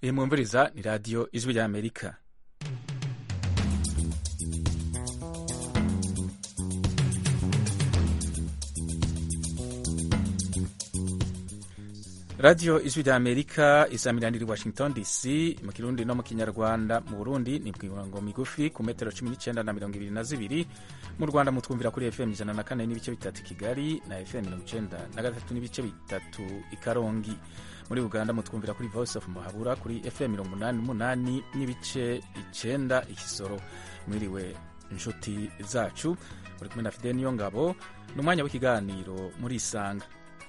iyi mwumviriza ni radiyo ijwi rya amerika radiyo ijwi rya amerika isamiraniye i washington dc mu kirundi no mu kinyarwanda mu burundi ni mirongo migufi ku metero cumi n'icyenda na mirongo ibiri na zibiri mu rwanda mutwumvira kuri fm ijana na kane n'ibice bitatu kigali na fm mirongo icyenda na gatatu n'ibice bitatu i karongi muri uganda mutwumvira kuri voice of muhabura kuri fm mirongo umunani n'umunani n'ibice icyenda ikisoro mwiriwe inshuti zacu uri kumwe na fide niyo ngabo ni umwanya w'ikiganiro muri isanga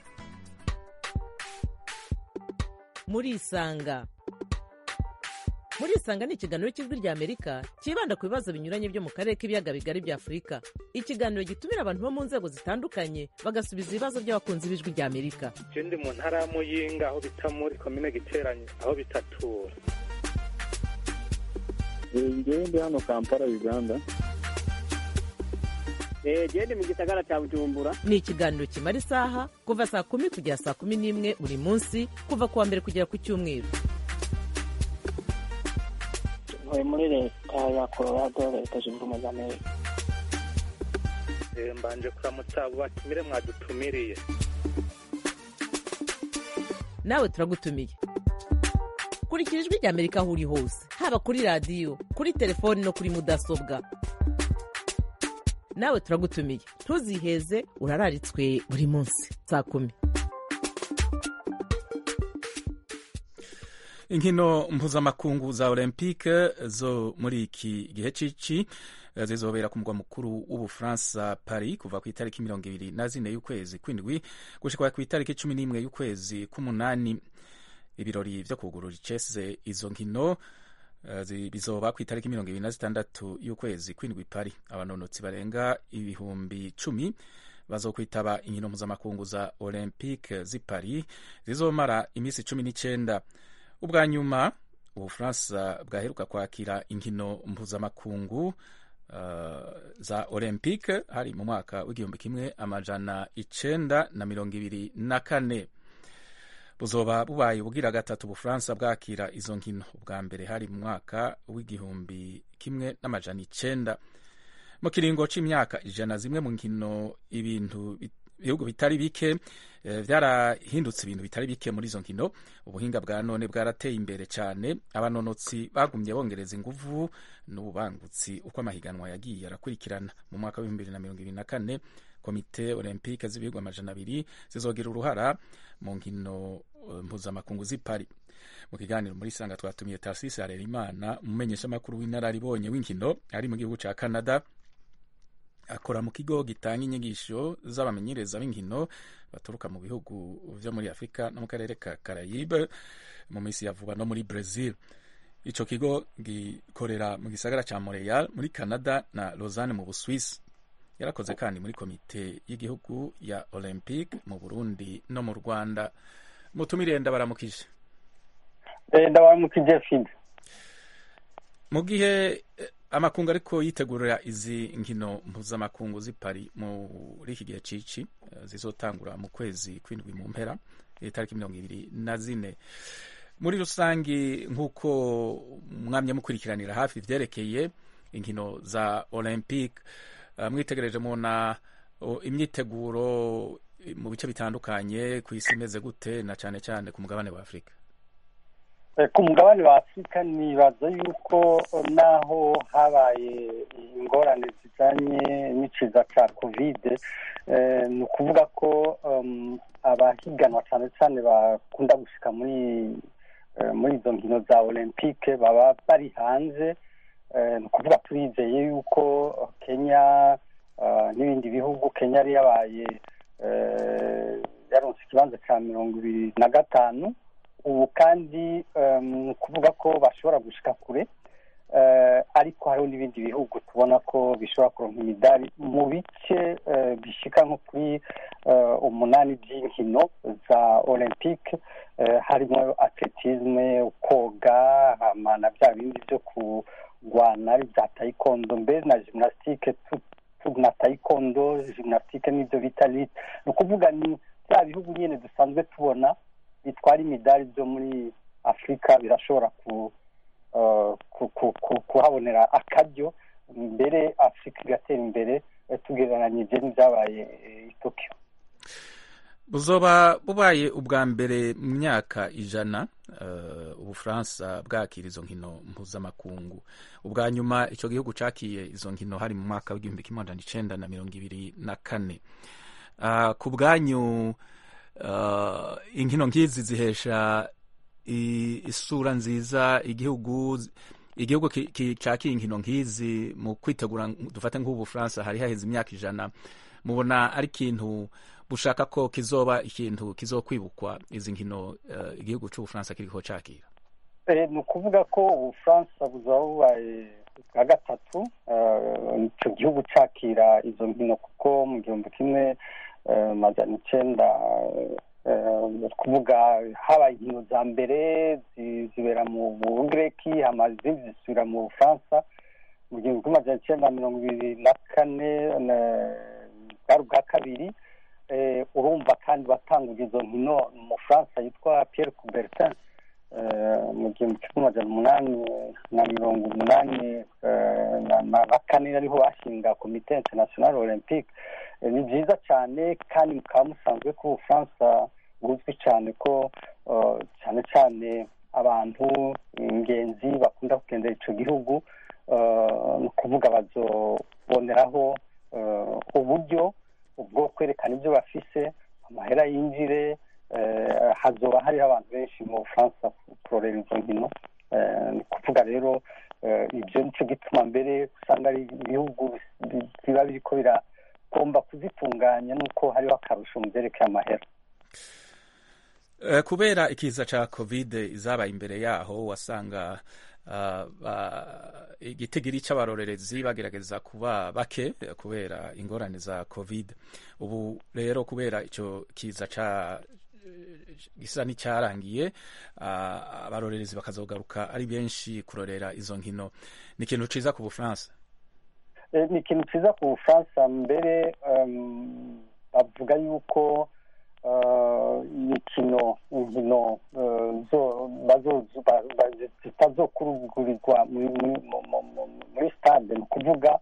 muri isanga muri isanga ni ikiganiro cy'ijwi rya amerika cyibanda ku bibazo binyuranye byo mu karere k'ibiyaga bigari bya afurika ikiganiro gitumira abantu bo mu nzego zitandukanye bagasubiza ibibazo by'abakunzi b'ijwi rya amerika je ndi mu ntara ya muyinga aho bita muri komine giteranye aho bitatura ngewe ndi hano kampala uganda gende mu gisagara cya bujumbura ni ikiganiro kimara isaha kuva saa kumi kugera saa kumi n'imwe buri munsi kuva ku wa mbere kugera ku cyumweru ntuye muri leta ya colorado leta zunze ubumwe za amerika Eh, mbanje kuramutsa abo batumire mwadutumiriye nawe turagutumiye kurikira ijwi rya amerika aho uri hose haba kuri radiyo kuri telefoni no kuri mudasobwa nawe turagutumiye ntuziheze urararitswe buri munsi saa kumi inkino mpuzamakungu za olympique zo muri iki gihe cici zizobera ku mugwa mukuru w'ubufaransa paris kuva ku itariki mirongo ibiri na zine y'ukwezi kw'indwi gushika ku itariki cumi n'imwe y'ukwezi k'umunani ibirori vyo kugurura icese izo nkino uh, bizoba ku itariki mirongo ibiri na zitandatu y'ukwezi kw'indwi paris abanonotsi barenga ibihumbi cumi bazokwitaba inkino mpuzamakungu za olympique z'i paris zizomara iminsi cumi n'icenda ubwa nyuma ubufaransa bwaheruka kwakira inkino mpuzamakungu uh, za olympique hari mu mwaka w'igihumbi kimwe amajana icenda na mirongo ibiri na kane buzoba bubaye ubugira gatatu ubufaransa bwakira izo nkino ubwa mbere hari mu mwaka w'igihumbi kimwe n'amajana icenda mu kiringo c'imyaka ijana zimwe mu nkino ibintu ibihugu bitari bike vyarahindutse ibintu bitari bike muri izo nkino ubuhinga bwa none bwarateye imbere cyane abanonotsi bagumye bongereza inguvu n'ububangutsi uko amahiganwa yagiye arakurikirana mu mwaka w'ibihumbi bibiri na mirongo ibiri na kane komite olympique z'ibihugu amajana abiri zizogira uruhara mu nkino mpuzamakungu z'i Paris mu kiganiro muri sanga twatumiye Tarcisse Harerimana umumenyeshamakuru w'inararibonye w'inkino ari mu gihugu ca Canada akora mu kigo gitanga inyigisho z'abamenyereza b'inkino baturuka mu bihugu vyo muri afurika no mu karere ka carayibe mu minsi ya vuba no muri brazil ico kigo gikorera mu gisagara ca montreal muri canada na lausanne mu buswisi yarakoze kandi muri komite y'igihugu ya olympique mu burundi no mu rwanda mutumire ndabaramukije ndabaramukije fide mu gihe amakungu ariko yitegurira izi nkino mpuzamakungu z'i Paris muri iki gihe cici zizotangura mu kwezi kw'indwi mu mpera itariki mirongo ibiri na zine muri rusangi nk'uko mwamye mukurikiranira hafi vyerekeye inkino za olympique mwitegereje mubona imyiteguro mu bice bitandukanye ku isi imeze gute na cane cane ku mugabane wa afurika ku mugabane wa afurika nibaza yuko naho habaye ingorane zijanye n'iciza ca kovide ni ukuvuga ko abahiganwa cane cane bakunda gushika muri muri izo nkino za olympique baba bari hanze ni ukuvuga turizeye yuko kenya n'ibindi bihugu kenya yari yabaye yaronse ikibanza ca mirongo ibiri na gatanu ubu kandi ni ukuvuga ko bashobora gushika kure ariko hariho n'ibindi bihugu tubona ko bishobora kuronka imidari mu bice bishika nko kuri umunani by'inkino za olympique harimo atletisme koga na bya bindi byo kurwana bya taekwondo mbere na gymnastique na taekwondo gymnastique n'ibyo bita lit ni ukuvuga ni bya bihugu nyine dusanzwe tubona bitwara imidari byo muri afurika birashobora kuhabonera akaryo mbere afurika igatera imbere tugereranyije n'ibyabaye i tokiyo buzoba bubaye ubwa mbere mu myaka ijana ubufaransa bwakira izo nkino mpuzamakungu ubwa nyuma icyo gihugu cyakiye izo nkino hari mu mwaka w'igihumbi kimwe magana icyenda na mirongo ibiri na kane ku bwanyu inkino nk'izi zihesha isura nziza igihugu igihugu cyakiye inkino nk'izi mu kwitegura dufate nk'ubufaransa hari haheze imyaka ijana mubona ari ikintu bushaka ko kizoba ikintu kizokwibukwa izi nkino igihugu cy'ubufaransa kiriko cyakira ni ukuvuga ko ubufaransa buzaba bubaye bwa gatatu icyo gihugu cyakira izo nkino kuko mu gihumbi kimwe magana icyenda kuvuga habaye inkino za mbere zibera mu bugireki izindi zisubira mu bufaransa mu gihumbi kimwe magana icyenda mirongo ibiri na kane bwari ubwa kabiri urumva kandi watanguje izo nkino mu Faransa yitwa Pierre Coubertin mu gihumbi kimwe magana umunani na mirongo umunani na kane ariho bashinga komite international olympique ni byiza cyane kandi mukaba musanzwe ko ubufaransa buzwi cyane ko cyane cyane abantu ingenzi bakunda kugendera icyo gihugu ni ukuvuga bazoboneraho uburyo bwo kwerekana ibyo bafise amahera yinjire hazoba hariho abantu benshi mu bufaransa kurorera izo nkino ni ukuvuga rero ibyo nicyo gituma mbere usanga ari ibihugu biba biriko biragomba kuzitunganya nuko hariho akarusho mu byerekeye amahera kubera ikiza cya kovide izabaye imbere yaho wasanga igitigiri cy'abarorerezi bagerageza kuba bake kubera ingorane za kovide ubu rero kubera icyo kiza cya gisa n'icyarangiye abarorerezi bakazogaruka ari benshi kurorera izo nkino ni ikintu cyiza ku bufaransa ni ikintu cyiza ku bufaransa mbere bavuga yuko imikino inkino zitazokurugurirwa muri stade ni ukuvuga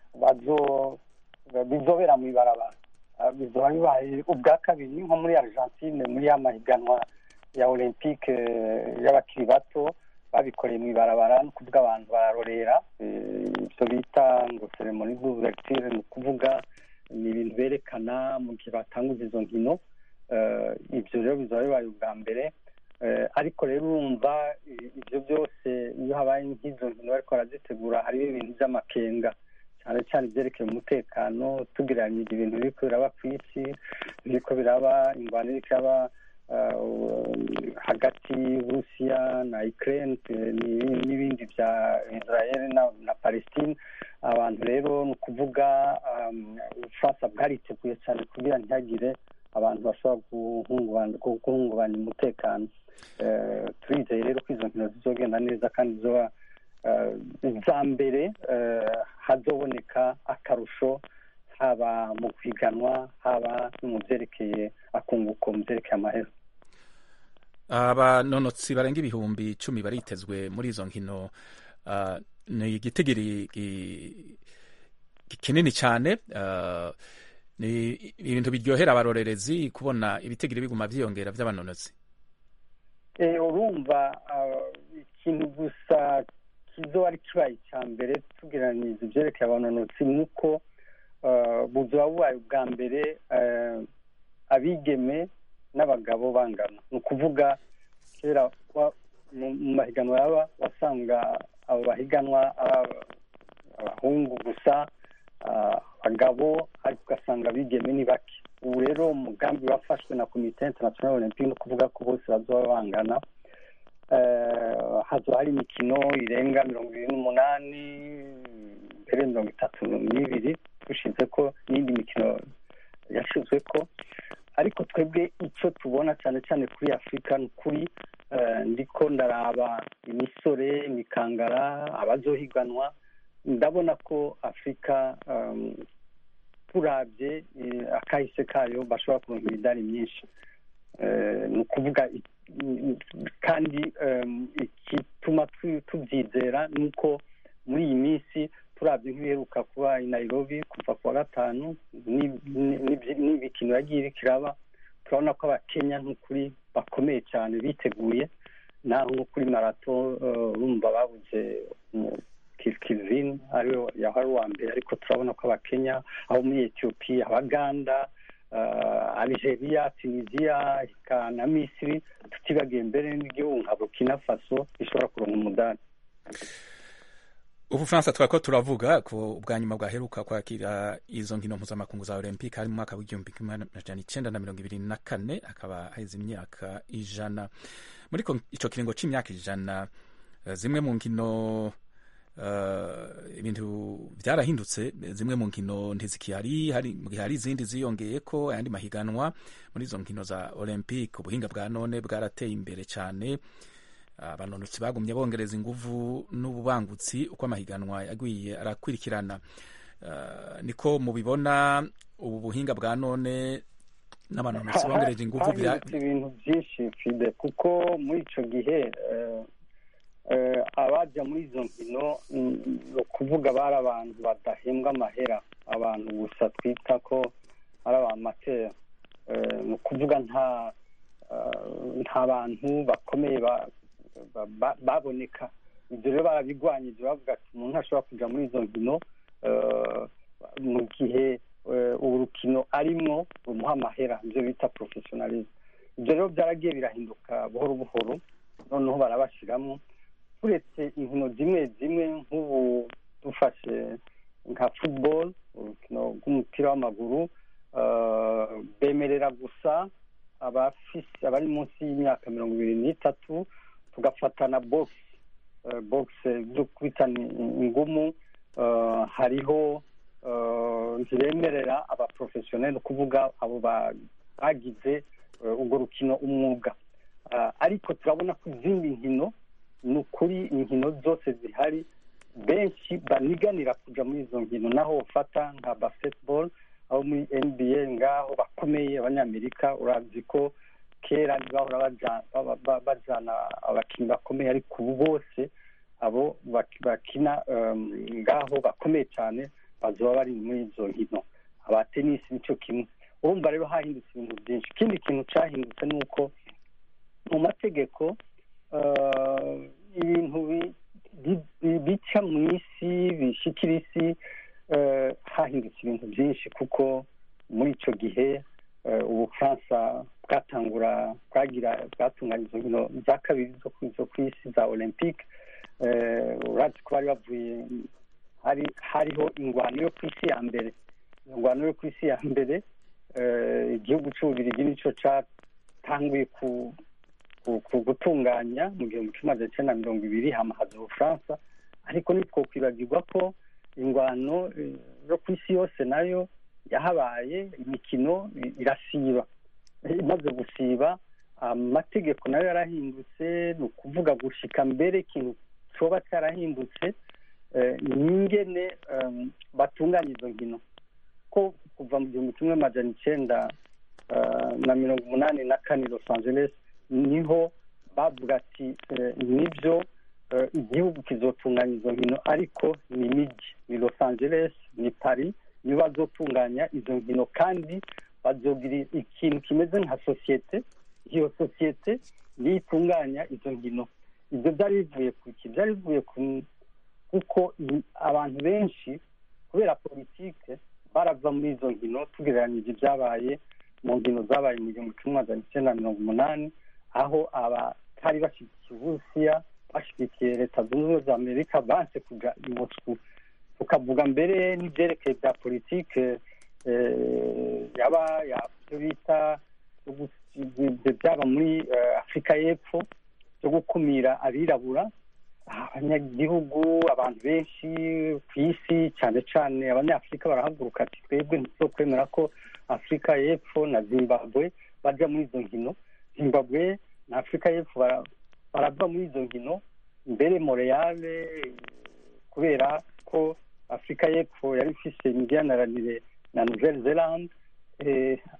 bizobera mu ibarabara bizoba bibaye ubwa kabiri nko muri argentine muri ya mahiganwa ya olympique y'abakiri bato babikoreye mu ibarabara ni ukuvuga abantu bararorera ibyo bita ngo seremoni d'ouverture ni ukuvuga ni ibintu berekana mu gihe batanguza izo nkino ibyo rero bizaba bibaye ubwa mbere ariko rero urumva ibyo byose iyo habaye nk'izo nkino bariko barazitegura hariho ibintu by'amakenga cyane cyane ibyerekeye umutekano tugereranyije ibintu biriko biraba ku isi biriko biraba ingwano iriko iraba hagati y'uburusiya na ukraine n'ibindi bya israel na palestine abantu rero ni ukuvuga ubufaransa bwariteguye cyane kugira ntihagire abantu bashobora guhungabanya umutekano turizeye rero ko izo nkino zizogenda neza kandi zizoba iza mbere hazoboneka akarusho haba mu kwiganwa haba no mu byerekeye akunguko mu byerekeye amahera abanonotsi barenga ibihumbi icumi baritezwe muri izo nkino ni igitigiri kinini cyane ni ibintu biryohera abarorerezi kubona ibitigiri biguma byiyongera by'abanonotsi urumva ikintu gusa kizoba ari kibaye icya mbere tugereranyiriza ibyerekeye abanonotsi ni uko buzoba bubaye ubwa mbere abigeme n'abagabo bangana ni ukuvuga kera mu mahiganwa yaba wasanga abo bahiganwa abahungu gusa abagabo ariko ugasanga abigeme ni bake ubu rero umugambi wafashwe na komite international olympique ni ukuvuga ko bose bazoba bangana hazo hari imikino irenga mirongo ibiri n'umunani mbere mirongo itatu n'ibiri dushize ko n'indi mikino yashizwe ko ariko twebwe icyo tubona cyane cyane kuri afurika ni ukuri ndiko ndaraba imisore imikangara abazohiganwa ndabona ko afurika turabye akahise kayo bashobora kuronka imidari myinshi ni ukuvuga kandi igituma tubyizera ni uko muri iyi minsi turabye nk'ibiheruka kuba i Nairobi kuva ku wa gatanu n'imikino yagiye irikiraba turabona ko abakenya nk'ukuri bakomeye cyane biteguye naho nko kuri marato urumva babuze kivin ariwe yahari uwa mbere ariko turabona ko abakenya abo muri etiyopiya abaganda algeria tunisia na misiri tutibagiye mbere n'igihugu nka burkina faso bishobora kuronka umudari ubufaransa twari ko turavuga ko ubwa nyuma bwaheruka kwakira izo nkino mpuzamakungu za olympique hari mu mwaka w'igihumbi kimwe amajana icenda na mirongo ibiri na kane akaba haheze imyaka ijana muri ico kiringo c'imyaka ijana zimwe mu nkino ibintu byarahindutse zimwe mu nkino ntizikihari hari hari izindi ziyongeye ko ayandi mahiganwa muri izo nkino za olympique ubuhinga bwa none bwarateye imbere cyane abanonotsi bagumye bongereza inguvu n'ububangutsi uko amahiganwa yagiye arakurikirana niko mubibona ubu buhinga bwa none n'abanonotsi bongereje inguvu ibintu byinshi fide kuko muri icyo gihe abajya muri izo nkino ni ukuvuga bari abantu badahembwa amahera abantu gusa twita ko ari abamatera ni ukuvuga nta nta bantu bakomeye baboneka ibyo rero barabigwanyije bavuga ati umuntu ntashobora kujya muri izo nkino mu gihe urukino arimwo rumuha amahera ibyo bita porofesiyonalize ibyo rero byaragiye birahinduka buhoro buhoro noneho barabashyiramo uretse inkino zimwe zimwe nk'ubu dufashe nka futuboro urukino rw'umupira w'amaguru bemerera gusa abari munsi y'imyaka mirongo ibiri n'itatu tugafata na bogisi bogisi byo kwita ingumu hariho ntibemerera abaporofesiyoneri kuvuga abo bagize urwo rukino umwuga ariko turabona ko izindi nkino ni ukuri inkino zose zihari benshi baniganira kujya muri izo nkino naho ufata nka basketball aho muri nba ngaho bakomeye abanyamerika urazi ko kera ntibahora bajyana abakinnyi bakomeye ariko ubu bose abo bakina ngaho bakomeye cyane bazoba bari muri izo nkino aba tenisi nicyo kimwe urumva rero hahindutse ibintu byinshi ikindi kintu cyahindutse ni uko mu mategeko ibintu bica mu isi bishyikira isi hahindutse ibintu byinshi kuko muri icyo gihe ubufaransa bwatangura bwagira bwatunganya izo nkino za kabiri zo ku isi za olympique urabona ko bari bavuye hariho ingwano yo ku isi ya mbere ingwano yo ku isi ya mbere igihugu cy'ububirigi nicyo cyatanguye ku gutunganya mu gihumbi kimwe magana cyenda mirongo ibiri hamahaza ubufaransa ariko nitwo kwibagirwa ko ingwano yo ku isi yose nayo yahabaye imikino irasiba imaze gusiba amategeko nayo yarahindutse ni ukuvuga gushika mbere ikintu cyoba cyarahindutse ni ingene batunganya izo nkino ko kuva mu gihumbi kimwe magana icyenda na mirongo umunani na kane los angeles niho bavuga ati nibyo igihugu kizotunganya izo nkino ariko ni imijyi ni los angeles ni paris niyo bazotunganya izo nkino kandi bazogira ikintu kimeze nka sosiyete iyo sosiyete niyo itunganya izo nkino ibyo byari bivuye ku iki byari bivuye kuko abantu benshi kubera politike barava muri izo nkino tugereranyije ibyabaye mu nkino zabaye mu gihumbi kimwe magana icyenda mirongo umunani aho abatari bashyigikiye uburusiya bashyigikiye leta zunze ubumwe za amerika banse kujya i moscou tukavuga mbere n'ibyerekeye bya politike yaba ibyo bita byaba muri afurika y'epfo byo gukumira abirabura abanyagihugu abantu benshi ku isi cyane cyane abanyafurika barahaguruka ati twebwe ntituzokwemera ko afurika y'epfo na zimbabwe bajya muri izo nkino zimbabwe na afurika y'epfo barava muri izo nkino mbere moreyale kubera ko afurika y'epfo yari ifite imigenderanire na nouvelle zelande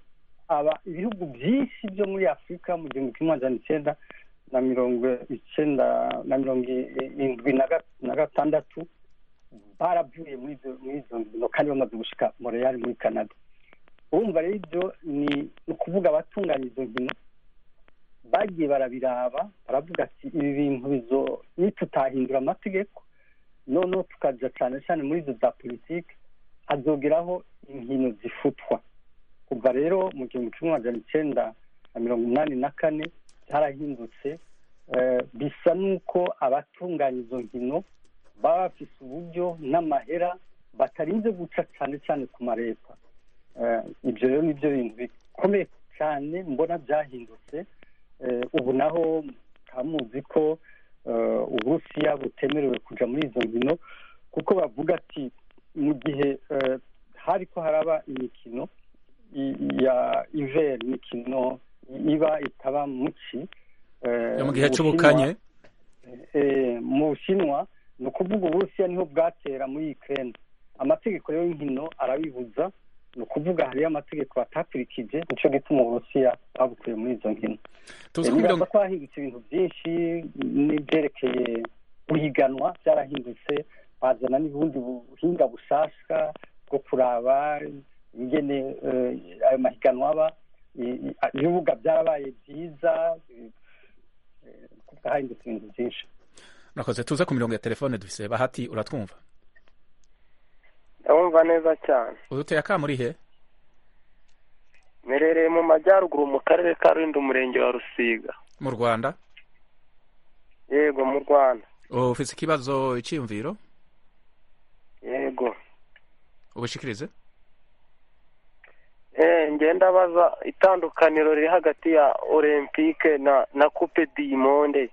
aba ibihugu byinshi byo muri afurika mu gihumbi kimwe magana icyenda na mirongo icyenda na mirongo irindwi na ga- na gatandatu baravuye muri izo muri izo nkino kandi bamaze gushika montreal muri canada urumva rero ibyo ni ni ukuvuga abatunganya izo nkino bagiye barabiraba baravuga ati ibi bintu bizo nitutahindura amategeko noneho tukaja cyane cyane muri izo za politiki hazogeraho inkino zifutwa kuva rero mu gihumbi kimwe magana icyenda na mirongo inani na kane byarahindutse eh, bisa n'uko abatunganya izo nkino baba bafise uburyo n'amahera batarinze guca cyane cyane ku mareta Eh, ibyo rero nibyo bintu bikomeye cyane mbona byahindutse Eh, ubu naho mukaba muzi ko eh, uburusiya butemerewe kuja muri izo nkino kuko bavuga ati mu gihe eh, hariko haraba imikino i- ya iver imikino iba itaba muci eh, yo mu gihe Bushinwa- c'ubukanye eh, mu bushinwa ni ukuvuga uburusiya niho bwatera muri ukraine amategeko rero y'inkino arabibuza ni ukuvuga hariyo amategeko batakurikije nico gituma uburusiya babukuye muri izo nkino tuzi ko nibaza mirongo ko hahindutse ibintu byinshi n'ibyerekeye guhiganwa byarahindutse bazana n'ubundi buhinga bushasha bwo kuraba ingene eh, ayo mahiganwa aba I- i- ibibuga byarabaye byiza eh, kuko hahindutse ibintu byinshi murakoze tuze ku mirongo ya telefone dufise bahati uratwumva ndabumva neza cyane uduteye akamuri he merereye mu majyaruguru mu karere ka rulindo umurenge wa rusiga mu rwanda yego mu rwanda ufise ikibazo iciyumviro yego ubishikirize eh ngenda baza itandukaniro riri hagati ya olympique na na coupe du monde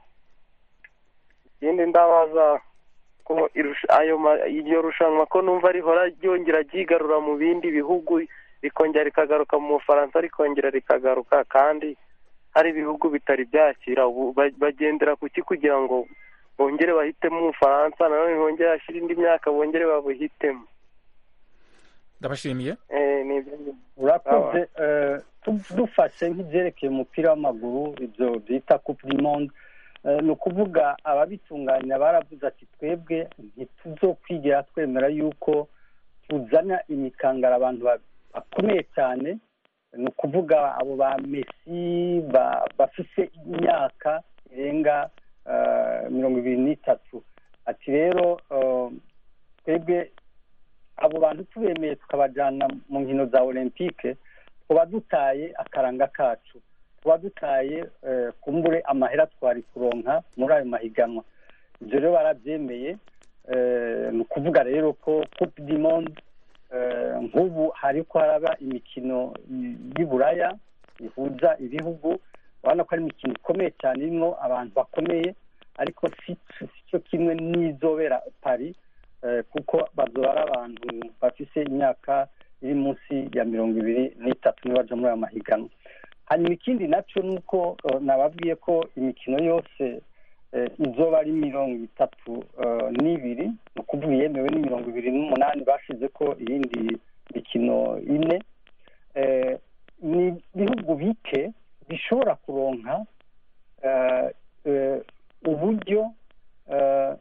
ikindi ndabaza ko irusha- ayo ma- iryo rushanwa ko numva rihora ryongera ryigarura mu bindi bihugu rikongera rikagaruka mu bufaransa rikongera rikagaruka kandi hari ibihugu bitari byakira ubu ba- bagendera ku ki kugira ngo bongere bahitemo umufaransa nanone bongere hashira indi myaka bongere babuhitemo ndabashimiye eh ni ibyo urakoze eh, tu- dufashe nk'ibyerekeye umupira w'amaguru ibyo bita coupe du monde eh, ni ukuvuga ababitunganya baravuze ati twebwe ntituzokwigera twemera yuko tuzana imikangara abantu ba- bakomeye cyane ni ukuvuga abo ba mesi ba- bafise imyaka irenga eh, mirongo ibiri n'itatu ati rero eh, twebwe abo bantu tubemeye tukabajyana mu nkino za olympique tuba dutaye akaranga kacu tuba dutaye eh, kumbure amahera twari kuronka muri ayo mahiganwa ibyo rero barabyemeye eh, ni ukuvuga rero ko coupe du monde eh, nk'ubu hariko haraba imikino y'i buraya ihuza ibihugu urabona ko ari imikino ikomeye cyane irimo abantu bakomeye ariko si si cyo kimwe n'izobera paris eh, kuko bazoba ari abantu bafise imyaka iri munsi ya mirongo ibiri n'itatu niyo baja muri ayo mahiganwa hanyuma ikindi naco ni uko eh, nababwiye ko imikino yose eh, izoba ari mirongo itatu eh, n'ibiri ni ukuvuga iyemewe ni mirongo ibiri n'umunani bashize ko iyindi mikino ine eh, ni ibihugu bike bishobora kuronka eh, eh, uburyo eh,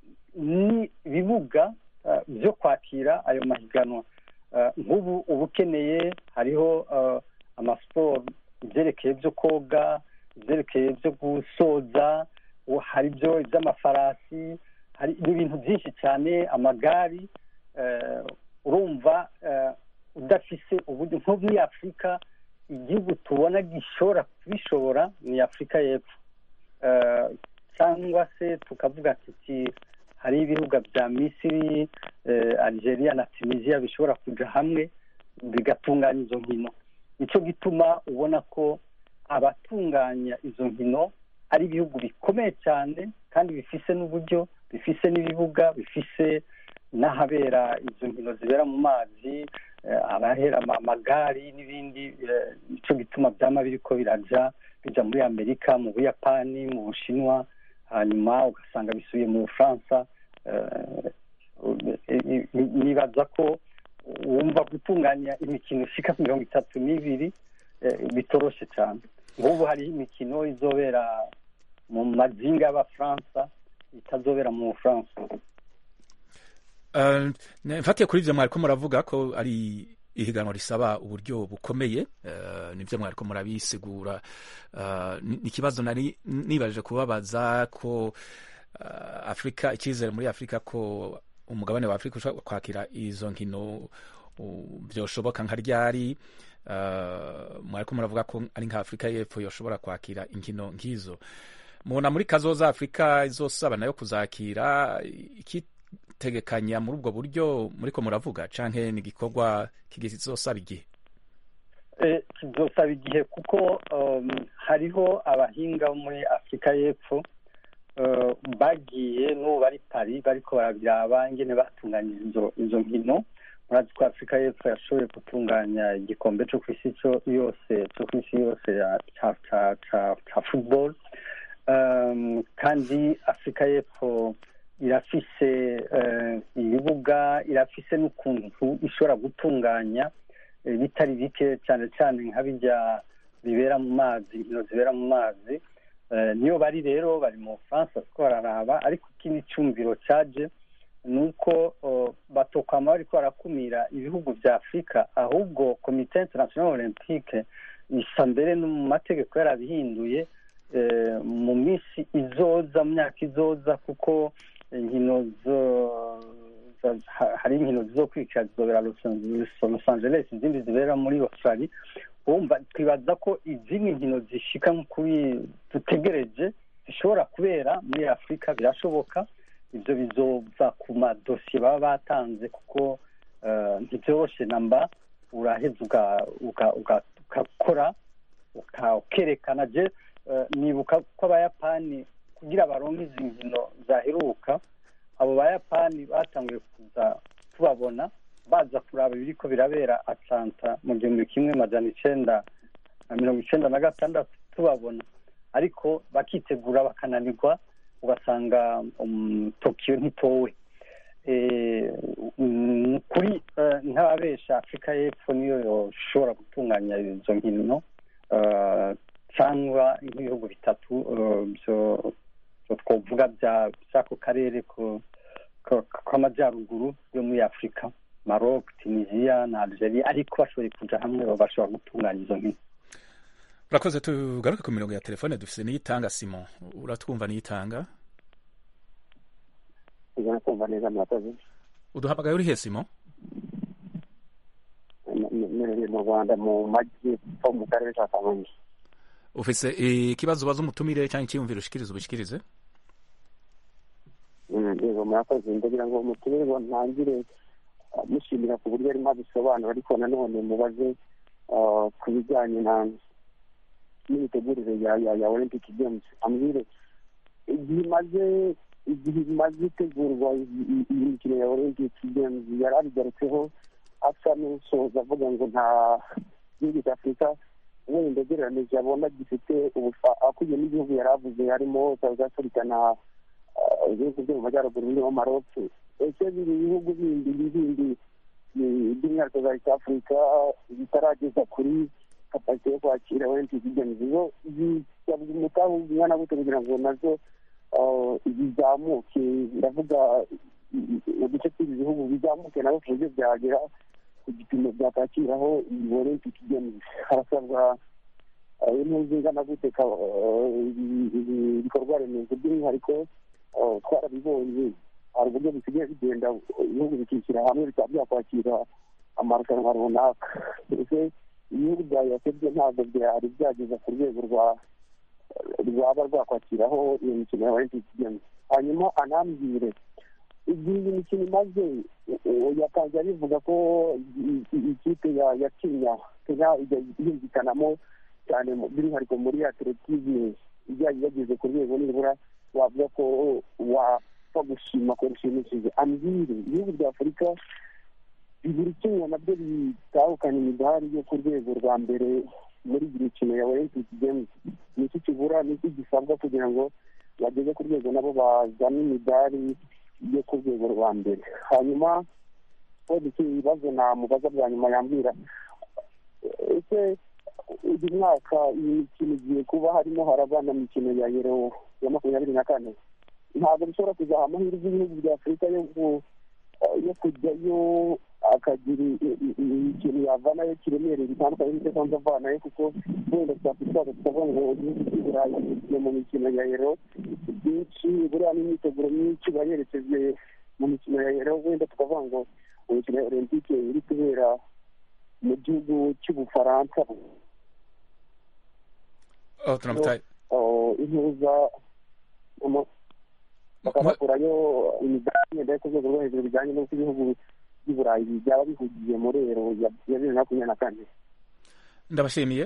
n'ibibuga eh, byo kwakira ayo mahiganwa Eh, nk'ubu uba ukeneye hariho eh, amasiporo ibyerekeye byo koga ibyerekeye byo gusoza ubu hari ibyo iby'amafarasi hari ibintu byinshi cyane amagari eh, urumva eh, udafise uburyo nko muri afurika igihugu tubona gishobora kubishobora ni afurika y'epfo Eh, cyangwa se tukavuga tuti hari ibibuga bya misiri eh, algeria na tunisia bishobora kuja hamwe bigatunganya izo nkino nicyo gituma ubona ko abatunganya izo nkino ari ibihugu bikomeye cyane kandi bifise n'uburyo bifise n'ibibuga bifise n'ahabera izo nkino zibera mu mazi eh, abahera ama- amagari n'ibindi eh, nicyo gituma byama biriko biraja bija muri amerika mu buyapani mu bushinwa hanyuma ugasanga bisubiye mu bufaransa eh, i- i- nibaza ko wumva gutunganya imikino ishika mirongo itatu n'ibiri bitoroshe cyane nk'ubu hariho imikino izobera mu mazinga y'abafaransa itazobera mu bufaransa mfatiye kuri ibyo mwariko muravuga ko ari ihiganwa risaba uburyo bukomeye nibyo mwariko murabisigura ni ikibazo nari nibaje kubabaza ko afurika icyizere muri afurika ko umugabane wa afurika ushobora kwakira izo nkino byoshoboka nka ryari mwariko muravuga ko ari nka afurika y'epfo yoshobora kwakira inkino nk'izo mubona muri kazoza afurika izosaba nayo kuzakira ikitegekanya muri ubwo buryo muriko muravuga canke ni igikorwa kizosaba igihe kizosaba igihe kuko hariho abahinga bo muri afurika y'epfo bagiye n'ubu bari pari bariko barabiraba ingene batunganyije izo nkino murazi ko afurika y'epfo yashoboye gutunganya igikombe cyo ku isi yose cyo ku isi yose ca football kandi afurika y'epfo irafise ibibuga irafise n'ukuntu ishobora gutunganya bitari bike cyane cyane nka bijya bibera mu mazi inkino zibera mu mazi niyo bari rero bari mu bufaransa kuko bararaba ariko ikindi cyumviro cyaje ni uko batokwama bariko barakumira ibihugu bya afurika ahubwo komite international olympique isa mbere no mu mategeko yarabihinduye mu minsi izoza mu myaka izoza kuko inkino hari inkino zizokurikira zizobera los angeles izindi zibera muri australia wumva twibaza ko izindi nkino zishika kuri dutegereje zishobora kubera muri afurika birashoboka ibyo bizova ku madosiye baba batanze kuko ntibyoroshe namba uraheza ugakora ukerekana je nibuka ko abayapani kugira baronke izi nkino zaheruka abo bayapani batanguye kuza tubabona baza kuraba ibiriko birabera atlanta mu gihumbi kimwe majana icenda na mirongo icenda na gatandatu tubabona ariko bakitegura bakananirwa ugasanga tokiyo ntitowe kuri nk'ababesha afurika y'epfo niyo yoshobora gutunganya izo nkino cyangwa nk'ibihugu bitatu byo twavuga by'ako karere k'amajyaruguru yo muri afurika maroc tunisia na algeria ariko bashoboye kuja hamwe bashobora gutunganya izo nkino urakoze tugaruke ku mirongo ya telefone dufise niyitanga simon uratwumva niyitanga ijana kumva neza murakoze uduhamagaye uri he simon mperereye mu rwanda mu majyepfo mu karere ka kamonyi ufise ikibazo ubaza umutumire cyangwa icyiyumviro ushikirize ubishikirize yego murakoze ndagira ngo umutumirwa ntangire mushimira ku buryo arimo abisobanura ariko nanone mubaze ku bijyanye na n'imitegurire ya ya ya olympic games ambwire igihe imaze igihe imaze itegurwa iyi mikino ya olympic games yari abigarutseho asa n'usoza avuga ngo nta gihugu cya afurika wenda ugereranije abona gifite akwiye n'igihugu yari avuze harimo south africa na ibihugu byo mu majyaruguru birimo maroc ese biri ibihugu bindi bindi by'umwihariko za east africa bitarageza kuri kapasite yo kwakira olympic games zo zisabwa umwana gute kugira ngo nazo bizamuke ndavuga uduce tw'ibi bihugu bizamuke nabo ku buryo byagera ku gipimo byakwakiraho iyi olympic games harasabwa impuzu ingana gute ibikorwa remezo by'umwihariko twarabibonye hari uburyo bisigaye bigenda ibihugu bikishyira hamwe bikaba byakwakira amarushanwa runaka mbese ibihugu bya yasebye ntabwo byari byageza ku rwego rwa rwaba rwakwakiraho iyo mikino ya olympic games hanyuma anambwire igihe iyi mikino imaze yatangiye bivuga ko ikipe ya kenya kenya ijya yumvikanamo cyane by'umwihariko muri atletisme ijyanye yageze ku rwego nibura wavuga ko wapfa gushima ko rushimishije ambwire ibihugu bya afurika bibiri kimwe nabyo bitahukana imidari yo ku rwego rwa mbere muri iyi mikino ya olympic games ni iki kibura ni iki gisabwa kugira ngo bageze ku rwego nabo bazane imidari yo ku rwego rwa mbere hanyuma wenda iki ibibazo namubaza bwa nyuma yambwira ese uyu mwaka iyi mikino igiye kuba harimo harabana imikino ya yero ya makumyabiri na kane ntabwo bishobora kuzaha amahirwe y'ibihugu bya afurika yo ku- yo kujyayo akagira ikintu yavanayo kiremereye bitandukanye n'ibyo asanzwe avanayo kuko wenda twakwifuza tukavuga ngo igihugu cy'i burayi kigiye mu mikino ya yero byinshi buriya n'imyiteguro myinshi bayerekeje mu mikino ya yero wenda tukavuga ngo imikino ya olympique iri kubera mu gihugu cy'ubufaransa oh turamutaye oh, intuza mu- bakabakurayo imidari yenda yo ku rwego rwo hejuru bijyanye n'uko ibihugu by'i burayi byaba bihugiye muri ero ya ya bibiri na makumyabiri na kane ndabashimiye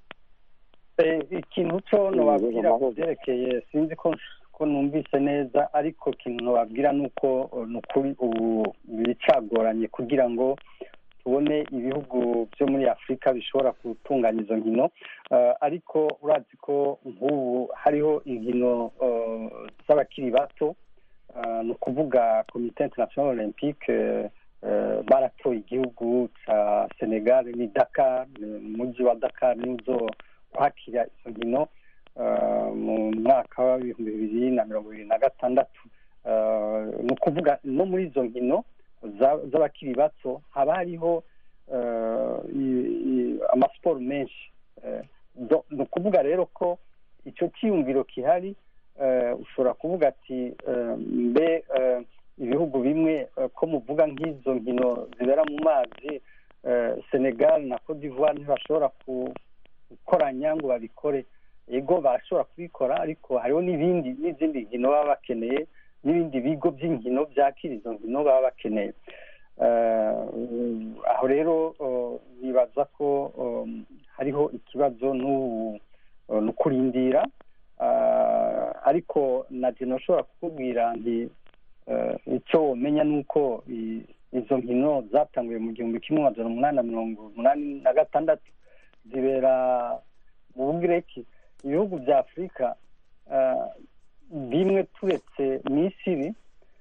Eh, ikintu cyo Mm, nobabwira yego, ku byerekeye sinzi ko ko numvise neza ariko ikintu nobabwira ni uko eh, ni ukuri ubu biracagoranye kugira ngo tubone ibihugu byo muri afurika bishobora gutunganya izo nkino Eh, ariko urazi ko nk'ubu hariho inkino eh, z'abakiri bato Eh, ni ukuvuga komite international olympique eh, eh, baratoye igihugu cya senegal ni dakar ni umujyi wa dakar nizo kwakira izo nkino eh, mu mwaka w'ibihumbi bibiri na mirongo ibiri na gatandatu Eh, ni ukuvuga no muri izo nkino za- z'abakiri bato haba hariho eh, i- i- amasiporo menshi Eh, do- ni ukuvuga rero ko icyo cyiyumviro gihari eh, ushobora kuvuga ati eh, mbe eh, ibihugu bimwe eh, ko muvuga nk'izo nkino zibera mu mazi eh, senegal na cote d'ivoire ntibashobora ku- gukoranya ngo babikore yego barashobora kubikora ariko hariho n'ibindi n'izindi nkino baba bakeneye n'ibindi bigo by'inkino byakira izo nkino baba bakeneye Eh, aho rero eh, nibaza ko um, hariho ikibazo n'ubu eh, ni ukurindira Ah, ariko na jeno ushobora kukubwira nti eh, icyo womenya ni uko i- izo nkino zatanguye mu gihumbi kimwe magana umunani na mirongo umunani na gatandatu zibera mu bugireki ibihugu bya afurika eh, bimwe turetse misiri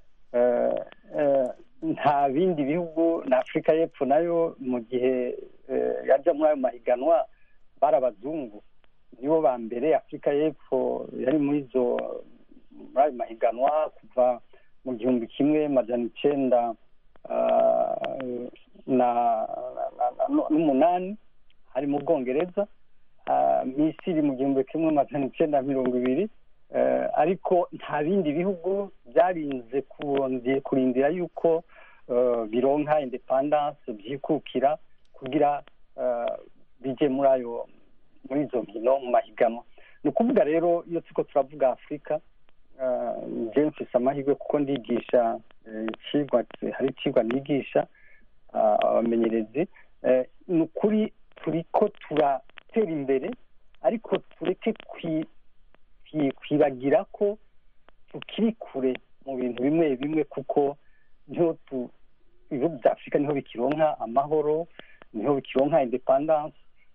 eh, eh, nta bindi bihugu na afurika y'epfo nayo mu gihe eh, yajya muri ayo mahiganwa bari abazungu nibo ba mbere afurika y'epfo yari muri izo muri ayo mahiganwa kuva mu gihumbi kimwe majana icyenda ah, na na- na- n'umunani hari mu bwongereza Ah, misiri mu gihumbi kimwe magana icyenda mirongo ibiri Eh, ariko nta bindi bihugu byarinze kuronde- kurindira yuko eh, bironka independance byikukira kugira eh, bije muri ayo muri izo nkino mu mahiganwa ni ukuvuga rero iyo turiko turavuga afurika eh, je mfise amahirwe kuko ndigisha eh, icigwa hari icigwa nigisha ah, abamenyerezi Eh, ni ukuri turiko turatera imbere ariko tureke kwi- kwi- kwibagira ko tukiri kure mu bintu bimwe bimwe kuko niho tu ibihugu bya afurika niho bikironka amahoro niho bikironka independance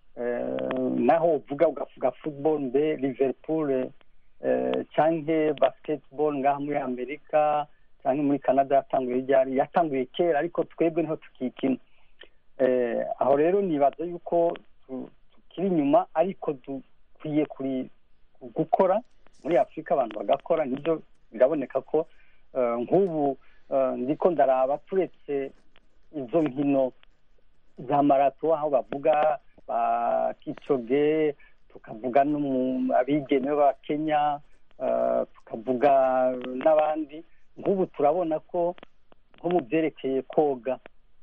eh, naho uvuga ugavuga football mbe liverpool eh, canke basketball ngaha muri amerika canke muri canada yatanguye ryari yatanguye kera ariko twebwe niho tukikina eh, aho rero nibaza yuko tu- tukiri inyuma ariko dukwiye kuri gukora muri afurika abantu bagakora nibyo biraboneka ko eh, nk'ubu eh, ndiko ndaraba turetse izo nkino za marato aho bavuga ba kicoge tukavuga no mu abigeme ba kenya eh, tukavuga n'abandi nk'ubu turabona ko nko mu byerekeye koga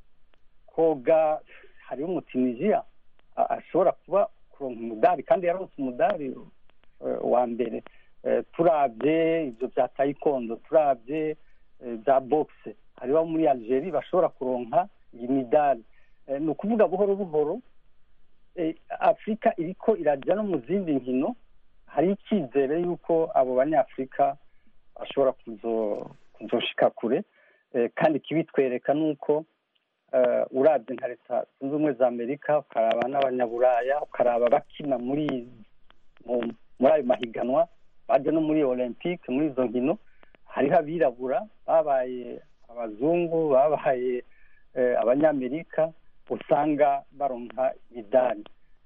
koga hariho umutunisiya a- ashobora kuba kuronka umudari kandi yaronse umudari eh, wa mbere Eh, turabye ibyo bya tayikondo turabye eh, bya bogise hariho abo muri algeria bashobora kuronka iyi midari Eh, ni ukuvuga buhoro buhoro eh, afurika iriko irajya no mu zindi nkino hari icyizere y'uko abo banyafurika bashobora kuzo- kuzoshika kure Eh, kandi ikibitwereka ni uko eh, urabye nka leta zunze ubumwe za amerika ukaraba n'abanyaburaya ukaraba bakina muri mu- muri ayo mahiganwa baje no muri olympique muri izo nkino hariho abirabura babaye abazungu babaye eh, abanyamerika usanga baronka imidari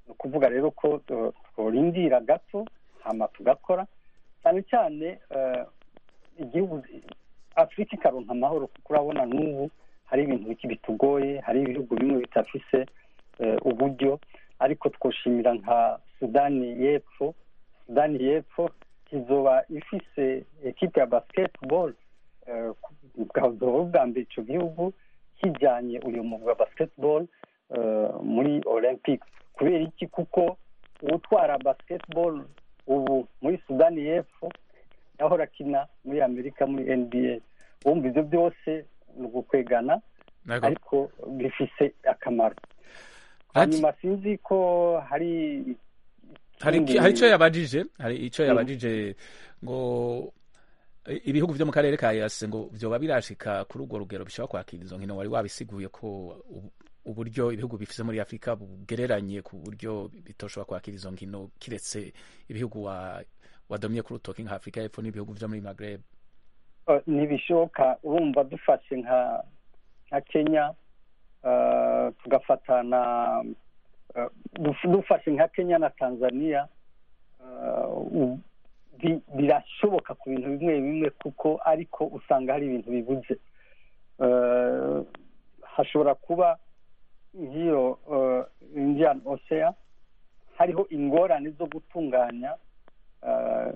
ni ukuvuga rero ko eh, tworindira gato hama tugakora cyane cyane eh, igihugu afurika ikaronka amahoro kuko urabona n'ubu hari ibintu biki bitugoye hari ibihugu bimwe bitafise eh, uburyo ariko twoshimira nka sudani y'epfo sudani y'epfo izoba ifise ekipe ya basketball eh, bwazoba bwa mbere ico gihugu kijanye uyu mugwi wa basketball eh, muri olympic kubera iki kuko uwutwara basketball ubu muri sudani y'epfo yahora akina muri amerika muri nba wumva ibyo byose ni ugukwegana Nako. ariko bifise akamaro Ati- hanyuma sinzi ko hari hari ikindi- hari icyo yabajije hari icyo yabajije ngo i- ibihugu byo mu karere ka yase ngo byoba birashika kuri urwo rugero bishobora kwakira izo nkino wari wabisiguye ko ubu- uburyo ibihugu bifise muri afurika bugereranye ku buryo bitoshobora kwakira izo nkino kiretse ibihugu wa wadomye ku rutoki nka afurika y'epfo n'ibihugu byo muri magreb Eh, ntibishoboka urumva dufashe nka nka kenya eh, tugafata na eh, duf- dufashe nka kenya na tanzania eh, u- bi- birashoboka ku bintu bimwe bimwe kuko ariko usanga hari ibintu bibuze Eh, hashobora kuba nk'iyo eh, indian ocean hariho ingorane zo gutunganya eh,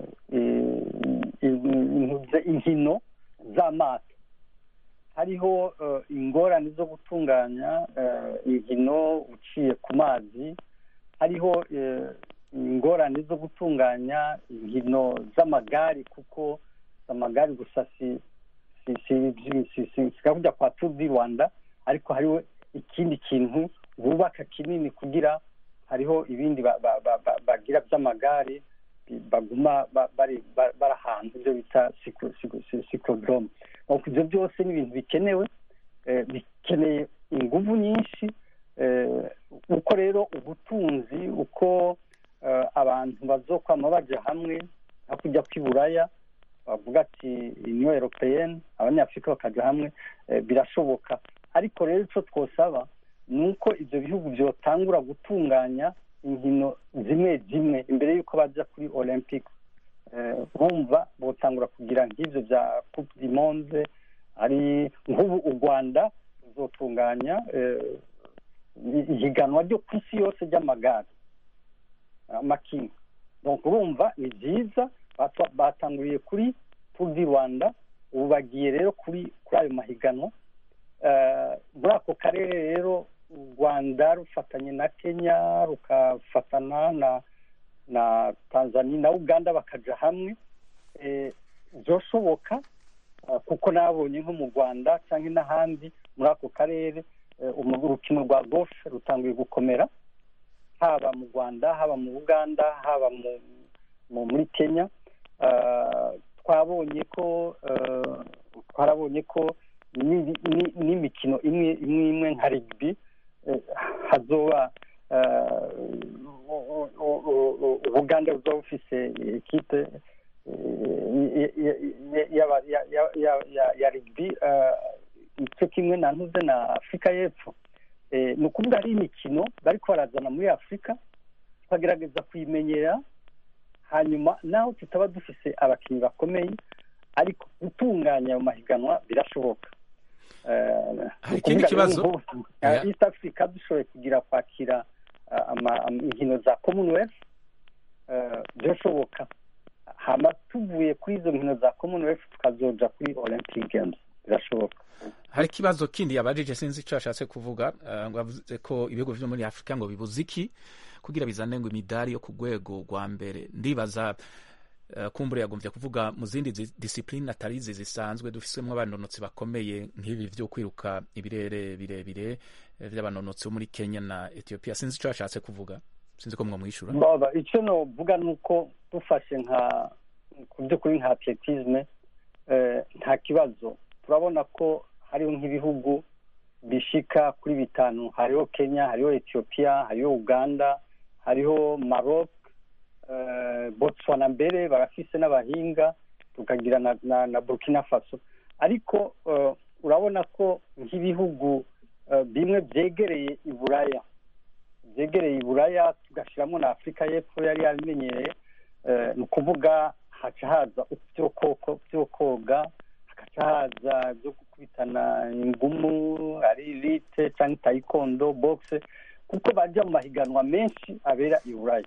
i- i- inkino z'amato hariho eh, ingorane zo gutunganya eh, inkino uciye ku mazi hariho eh, ingorane zo gutunganya inkino z'amagare kuko amagare gusa si si si si si sikakujya kwa tour du rwanda ariko hariho ikindi kintu bubaka kinini kugira hariho ibindi ba- ba- ba- ba- bagira by'amagare bi- baguma ba- bari ba- bari ahantu ibyo bita sikodrome ibyo byose ni ibintu bikenewe eh, bikeneye ingufu nyinshi eh, uko rero ubutunzi uko eh, abantu bazokwama baja hamwe nko kujya kw'iburaya bavuga ati union européenne abanyafurika bakaja hamwe eh, birashoboka ariko rero ico twosaba ni uko ibyo bihugu byotangura gutunganya inkino zimwe zimwe imbere y'uko baja kuri olympic Eh, bumva botangura kugira nk'ivyo bya coupe du monde ari nk'ubu u rwanda ruzotunganya eh, ihiganwa ryo ku isi yose ry'amagare amakinga donc urumva ni byiza batwa- batanguriye kuri tour du rwanda ubu bagiye rero kuri kuri ayo mahiganwa Eh, muri ako karere rero u rwanda rufatanye na kenya rukafatana na na tanzania na uganda bakaja hamwe eh, byoshoboka eh, kuko nabonye nko mu rwanda cyangwa n'ahandi muri ako karere eh, umu- urukino rwa golf rutanguye gukomera haba mu rwanda haba mu uganda haba mu, mu muri kenya Eh, twabonye ko eh, twarabonye ko n'ibi- ni- n'imikino imwe imwe imwe nka rugby eh, hazoba eh, u- u- u- u- u- ubuganda buzoba bufise ekipe eh, ya- ya- ya- ya- ya- ya- ya- ya rugby eh, icyo kimwe na ntuze na afurika y'epfo Eh, ni ukuvuga ari imikino bariko barazana muri afurika tukagerageza kuyimenyera hanyuma naho tutaba dufise abakinnyi bakomeye ariko gutunganya ayo mahiganwa birashoboka Eh, Hari ni ikindi ukuvuga kibazo? rero nk'ubu, Yeah. eh, east africa dushoboye kugira kwakira ah, ama- am- inkino za commonwealth eh, birashoboka hama tuvuye kuri izo nkino za commonwealth tukazoja kuri olympic games birashoboka hari ikibazo kindi yabajije sinzi icyo yashatse kuvuga eh, ngo yavuze ko ibihugu byo muri afurika ngo bibuze iki kugira bizane ngo imidari yo ku rwego rwa mbere ndibaza eh, kumbura yagombye kuvuga mu zindi zi- disipurine atari izi zisanzwe dufisemo abanonotsi bakomeye nk'ibi byo kwiruka ibirere birebire eh, by'abanonotsi bo muri kenya na ethiopia sinzi icyo yashatse kuvuga sinzi ko mwamwishyura baba icyo novuga ni uko dufashe nka ku by'ukuri nka atletisme eh, nta kibazo turabona ko hariho nk'ibihugu bishika kuri bitanu hariho kenya hariho ethiopia hariho uganda hariho maroc eh, botswana mbere barafise n'abahinga tukagira na, na, na burkina faso ariko eh, urabona ko nk'ibihugu eh, bimwe byegereye iburaya byegereye twegereye iburaya tugashyiramo na afurika y'epfo yari yabimenyereye ni ukuvuga haca haza byo koga hagaca haza byo gukubitana ingumu ari rite cyangwa tayikondo bogise kuko bajya mu mahiganwa menshi abera i buraya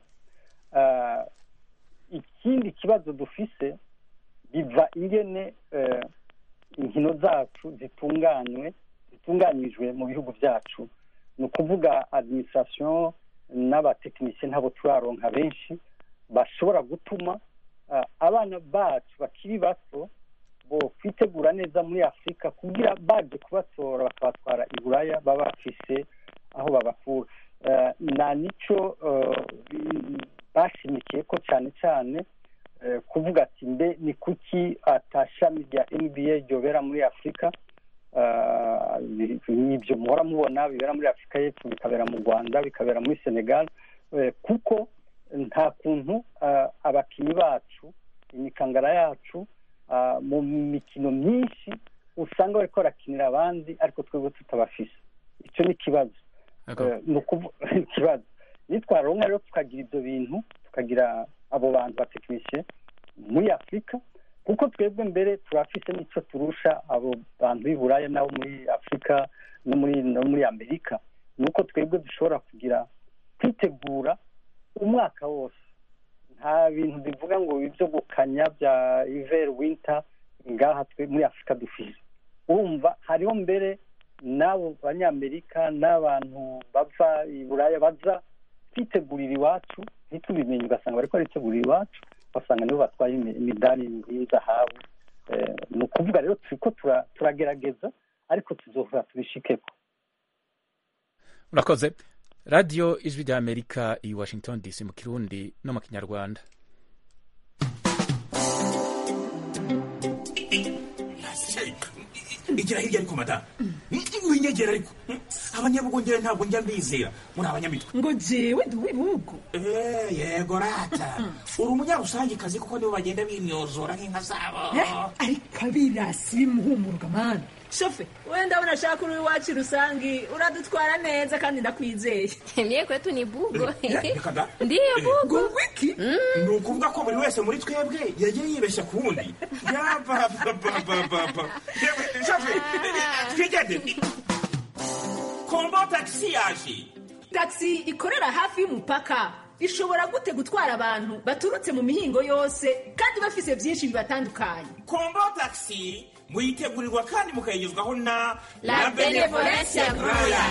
ikindi kibazo dufise biva ingene inkino zacu zitunganywe zitunganyijwe mu bihugu byacu ni ukuvuga adimisirasiyo n'abatekinisiye ntabwo turaronka benshi bashobora gutuma abana bacu bakiri bato bo kwitegura neza muri afurika kugira baje kubatora bakabatwara i buraya baba bafise aho babakura nta nicyo bashimikiye ko cyane cyane kuvuga ati mbe ni kuki atashami rya nba ryobera muri afurika ibyo muhora mubona bibera muri afurika y'epfo bikabera mu rwanda bikabera muri senegal kuko nta kuntu abakinnyi bacu imikangara yacu mu mikino myinshi usanga bari barakinira abandi ariko twebwe tutabafise icyo ni ikibazo ni ikibazo nitwaronka rero tukagira ibyo bintu tukagira abo bantu batekinisiye muri afurika kuko twebwe mbere turafise n'icyo turusha abo bantu b'i buraya nabo muri afurika no muri no muri amerika ni uko twebwe dushobora kugira kwitegura umwaka wose nta bintu bivuga ngo ibyo gukanya bya iveri winta ngaha twe muri afurika dufise urumva hariho mbere n'abo banyamerika n'abantu bava i buraya baza kwitegurira iwacu ntitubimenye ugasanga bari baritegurira iwacu ugasanga nibo batwaye imidari y'inzahabu ni ukuvuga rero turi ko turagerageza ariko tuzohora tubishikeko urakoze radiyo ijwi rya amerika i washington dc mu kirundi no mu kinyarwanda igira hirya ariko madamu winyegera ariko abanyabugongera ntabwo njya mbizera muri abanyamitwe ngo jewe ndi uw'ibihugu yego rata uri umunyarusangikazi kuko nibo bagenda bimyozora nk'inka zabo ariko abirasi bimuhumuruka mani shofe we ndabona ashaka uri iwacu rusangi uradutwara neza kandi ndakwizeye mye kwetu ni bugo ndiyo bugo wiki ni ukuvuga ko buri wese muri twebwe yagiye yibeshya ku wundi yabababababa shofe twigende kombo tagisi yaje tagisi ikorera hafi y'umupaka ishobora gute gutwara abantu baturutse mu mihingo yose kandi bafise byinshi bibatandukanye kombo tagisi muyitegurirwa kandi mukayigezwaho na La Benevolencia Royal.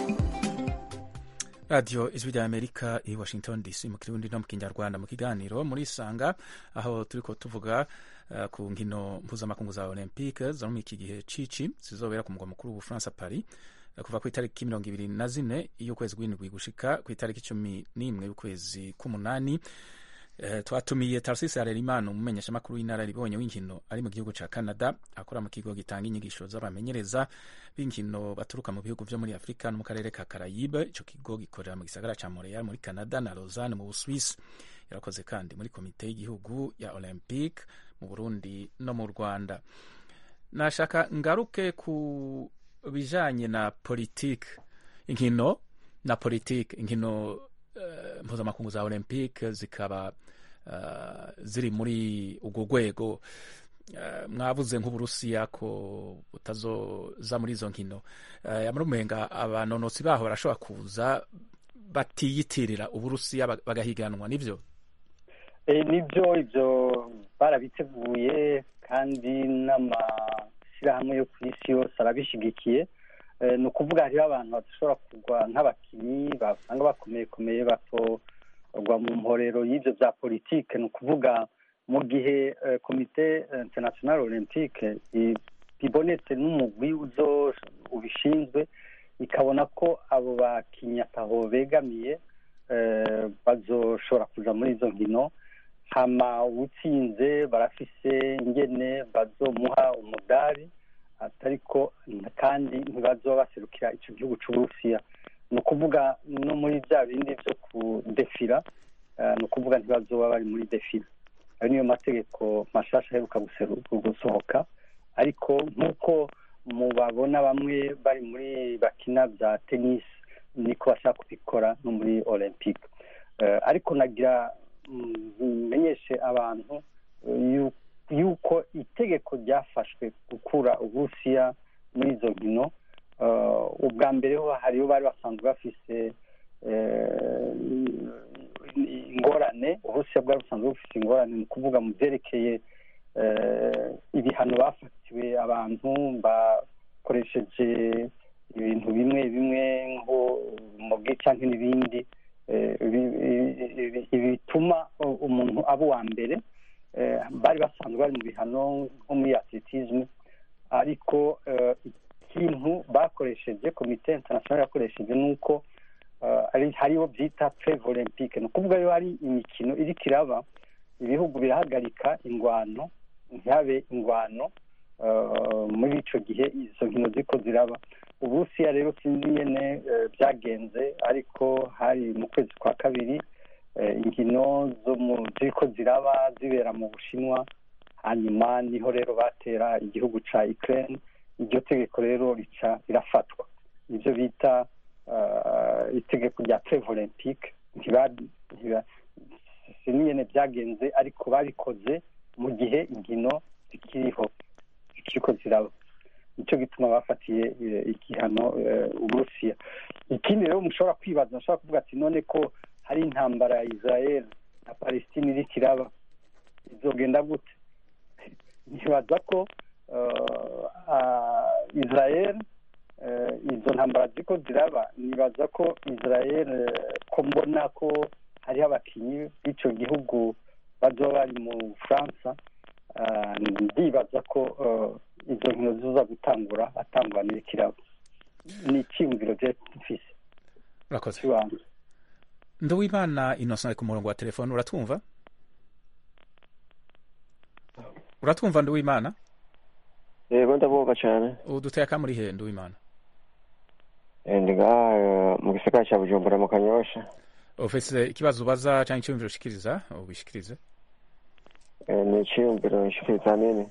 radiyo ijwi rya amerika i washington dc mu kirundi no mu kinyarwanda mu kiganiro muri isanga aho turi ko tuvuga uh, ku nkino mpuzamakungu za olympique zo muri iki gihe cici zizobera ku mugwa mukuru w'ubufaransa paris uh, kuva ku itariki mirongo ibiri na zine y'ukwezi kw'indwi gushika ku itariki cumi n'imwe y'ukwezi k'umunani Uh, twatumiye Tarcisse Harerimana umumenyeshamakuru w'inararibonye w'inkino ari mu gihugu ca Canada akora mu kigo gitanga inyigisho z'abamenyereza b'inkino baturuka mu bihugu vyo muri Afrika no mu karere ka Caraïbe ico kigo gikorera mu gisagara ca Montreal muri Canada na Lausanne mu Busuwisi yarakoze kandi muri komite y'igihugu ya Olympique mu Burundi no mu Rwanda nashaka ngaruke ku bijanye na politique inkino na politique inkino uh, mpuzamakungu za Olympique zikaba uh, ziri muri urwo rwego uh, mwavuze nk'uburusiya ko butazoza muri izo nkino uh, yamurumenga abanonotsi baho barashobora kuza batiyitirira uburusiya bagahiganwa nivyo e, nibyo ibyo barabiteguye kandi n'amashyirahamwe yo ku isi yose arabishyigikiye ni ukuvuga hariho abantu badashobora kugwa nk'abakinnyi basanga bakomeyekomeye batogwa mu mporero y'ibyo bya politike ni ukuvuga mu gihe komite international olympique ibonetse n'umugwi ubishinzwe ikabona ko abo bakinnyi ataho begamiye bazoshobora kuza muri izo nkino hama uwutsinze barafise ingene bazomuha umudari ariko kandi ntibazoba baserukira icyo gihugu cy'uburusiya ni ukuvuga no muri bya bindi byo kudefira ni ukuvuga ntibazoba bari muri defira ayo niyo mategeko mashasha aheruka gusohoka ariko nk'uko mubabona bamwe bari muri bakina bya tenisi niko bashaka kubikora no muri olympique Eh, ariko nagira mm, menyeshe abantu eh, yu- yuko itegeko ryafashwe gukura uburusiya muri izo nkino eh, ubwa mbere ho hariho bari basanzwe bafise eh, ingorane uburusiya bwari busanzwe bufite ingorane ni ukuvuga mu byerekeye eh, ibihano bafatiwe abantu bakoresheje ibintu bimwe bimwe nko umugi cyangwa n'ibindi eh, bi- bi- bi- bi- bituma umuntu aba uwa mbere eh, bari basanzwe bari mu bihano nko muri atletisme ariko eh, ikintu bakoresheje komite international yakoresheje ni uko eh, ari- hariho byita preve olympique ni ukuvuga yo hari imikino iriko iraba ibihugu birahagarika ingwano ntihabe ingwano eh, muri ico gihe izo nkino ziko ziraba uburusiya rero sinzi nyene eh, byagenze ariko hari mu kwezi kwa kabiri eh, inkino zo mu ziriko ziraba zibera mu bushinwa hanyuma niho rero batera igihugu ca ukraine iryo tegeko rero rica rirafatwa nivyo bita eh, itegeko rya preve olympique ntiba- ntiba- siniyene byagenze ariko babikoze mu gihe inkino zikiriho zikiriko ziraba nicyo gituma bafatiye eh, igihano eh, uburusiya ikindi rero mushobora kwibaza mushobora kuvuga ati none ko hari intambara ya israel na palestine iriko iraba izogenda gute nibaza ko eh, ah, israel eh, izo ntambara ziko ziraba nibaza ko israel eh, ko mbona ko hariho abakinyi b'ico gihugu bazoba bari mu bufaransa ah, ndibaza ko eh, izo nkino ziza gutangura atangwanira ikirabo ni icyiyumviro je mfise urakoze kibanza nduwimana innocent ari ku murongo wa telefone uratwumva uratwumva nduwimana yego ndabumva cyane uduteye akamuri he nduwimana Eh, ndi ngaha eh, mu gisagara cya bujumbura mu kanyosha ufise ikibazo ubaza cyangwa icyumviro ushikiriza ubishikirize Eh, ni icyiyumviro nshikiriza nini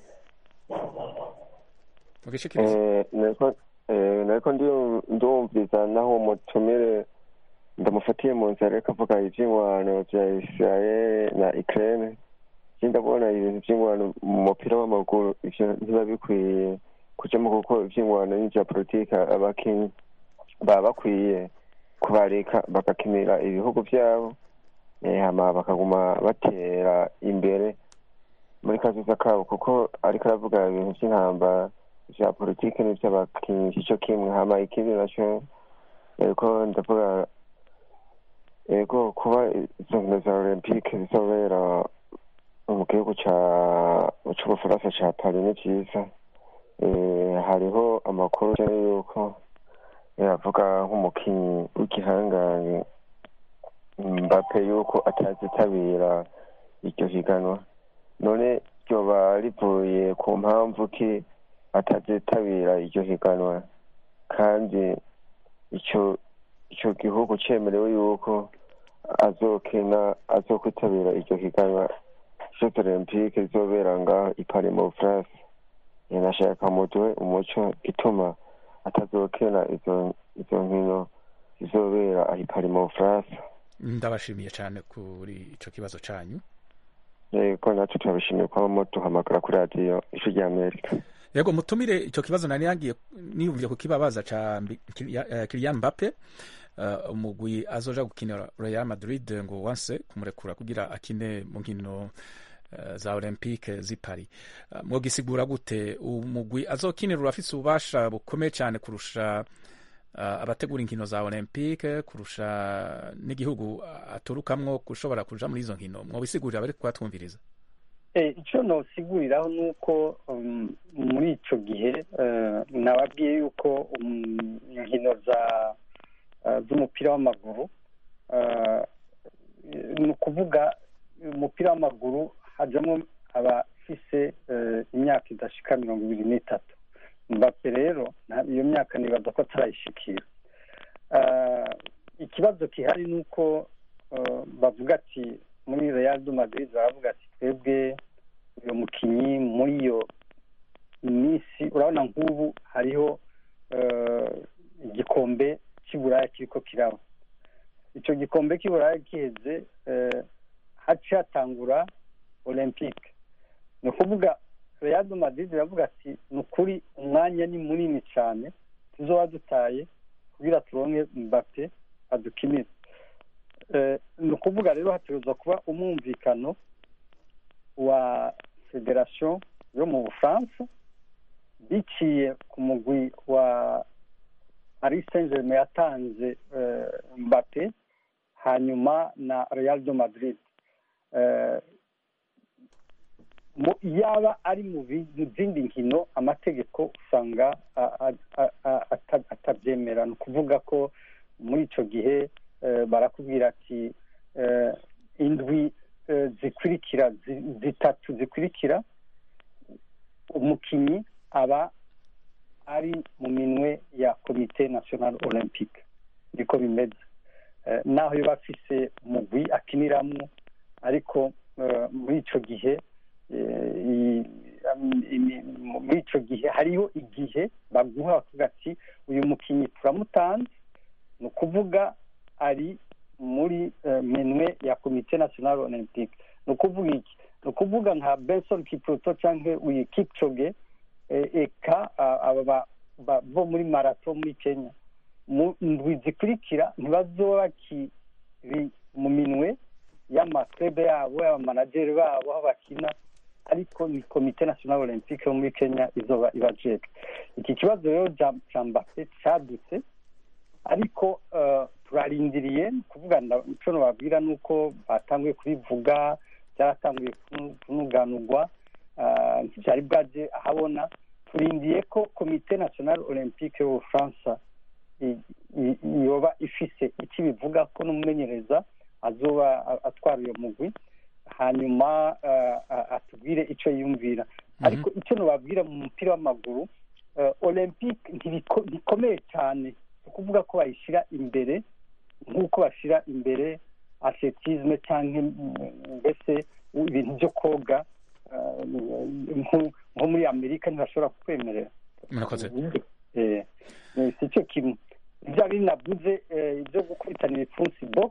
ugishikirize Eh, nariko eh, nariko ndiyu- ndumviriza naho umutumire ndamufatiye mu nzira ariko avuga ivy'ingwano vya israel na ukraine je ndabona ibintu vy'ingwano mu mupira w'amaguru ivyo ntiba bikwiye kujamo kuko ivy'ingwano n'ivya politike abakinyi baba bakwiye kubareka bagakinira ibihugu vyabo eh, hama bakaguma batera imbere muri kazoza kabo kuko ariko aravuga ibintu vy'intambara vya politike n'ivy'abakinyi ico kimwe hama ikindi naco eko ndavuga ego kuba izo nkino za olympique zizobera mu gihugu ca c'ubufaransa ca paris ni vyiza Eh, hariho amakuru ajanye yuko eh, avuga nk'umukinyi w'igihangange mbape yuko atazitabira iryo higanwa none ryoba rivuye ku mpamvu ki atazitabira iryo higanwa kandi ico ico gihugu cemerewe yuko azokina azokwitabira iryo higanwa jeux olympique rizobera ngaho i Paris mu Bufaransa Eh, nashaka muduhe umuco ituma atazokina izo izo nkino zizobera aho i Paris mu Bufaransa ndabashimiye cyane kuri ico kibazo canyu yego natwe turabishimiye kuba muduhamagara kuri radiyo ijwi rya amerika yego mutumire icyo kibazo nari yagiye niyumviye kukibabaza ca Mbi- Kylian- eh, Kylian Mbappe eh, umugwi azoja gukinira Real Madrid ngo wanse kumurekura kugira akine mu nkino eh, za Olympique z'i Paris Eh, mwogisigura gute umugwi azokinira urafise ububasha bukomeye cyane kurusha eh, abategura inkino za Olympique kurusha n'igihugu aturukamwo gushobora kuja muri izo nkino mwobisigurira bari kwatwumviriza Eh, icyo nosiguriraho ni uko um, muri ico gihe eh, nababwiye yuko um, inkino za eh, z'umupira w'amaguru eh, ni ukuvuga umupira w'amaguru hajamwo abafise eh, imyaka idashika mirongo ibiri n'itatu mbappe rero nta- iyo myaka nibaza ko atarayishikira Eh, ikibazo gihari ni uko eh, bavuga ati muri real de madrid baravuga ati twebwe uyu mukinyi muri iyo minsi urabona nk'ubu hariho eh, igikombe cy'iburaya kiriko kiraba icyo gikombe cy'iburaya giheze eh, haciye hatangura olympique ni ukuvuga real de madrid iravuga ati ni ukuri umwanya ni munini cyane tuzoba dutaye kugira turonke mbappe adukinire Eh, ni ukuvuga rero hategerezwa kuba umwumvikano wa federation yo mu bufaransa biciye ku mugwi wa paris saint germain yatanze eh, mbappe hanyuma na real de madrid Eh, mu- yaba ari mu bi- mu zindi nkino amategeko usanga a- a- a- a- ata- atabyemera ni ukuvuga ko muri icyo gihe eh, barakubwira ati eh, indwi eh, zikurikira zi- zitatu zikurikira umukinnyi aba ari mu minwe ya komite national olympique niko bimeze Eh, naho yaba afise umugwi akiniramo ariko eh, muri icyo gihe eh, i- am- imi- muri icyo gihe hariho igihe baguha bakavuga ati uyu mukinnyi turamutanze ni ukuvuga ari muri eh, minwe ya komite national olympique ni ukuvuga iki ni ukuvuga nka benson kipruto cyangwa uyu kipchoge eh, eka ah, aba ba- ba- bo muri marato muri kenya mu ndwi zikurikira ntibazoba bakiri mu minwe y'amaklebe yabo y'abamanageri babo aho bakina ariko ni komite national olympique yo muri kenya izoba ibajejwe iki kibazo rero ja- ca mbappe cadutse ariko eh, turarindiriye ni kuvuga nda- ico nobabwira ni uko batanguye kubivuga byaratanguye kunu- kunuganurwa ah, ntivyari bwaje ahabona turindiye ko komite national olympique y'ubufaransa i- i- yoba ifise icyo ibivuga ko n'umumenyereza azoba a- atwara uyo mugwi hanyuma ah, ah, atubwire icyo yumvira ariko icyo nubabwira mu mupira w'amaguru eh, olympique ntibiko- ntikomeye cyane ni ukuvuga ko bayishyira imbere nk'uko bashyira imbere atletisme cyangwa mm, mbese ibintu byo koga eh, nko- nko muri amerika ntibashobora kukwemerera murakoze Eh, eh, si cyo kimwe ibyo bindi navuze eh, ibyo gukubitanira ipfunsi box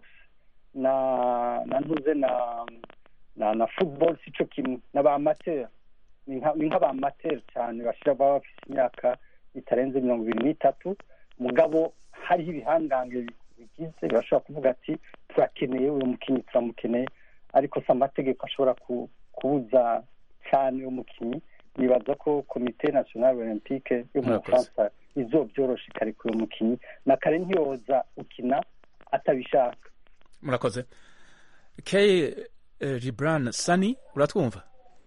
na na ntuze na na na football si cyo kimwe na ba amateur ni nka- ni nk'aba amateur cyane bashira baba bafite imyaka itarenze mirongo ibiri n'itatu mugabo hariho ibihangange bigize birashobora kuvuga ati turakeneye uyu mukinnyi turamukeneye ariko si amategeko ashobora ku- kubuza cyane uwo mukinnyi nibaza ko komite national olympique yo mu Murakoze. bufaransa izobyorosha ikarekura uwo mukinnyi na kare ntiyoza ukina atabishaka murakoze kay eh, gibran sani uratwumva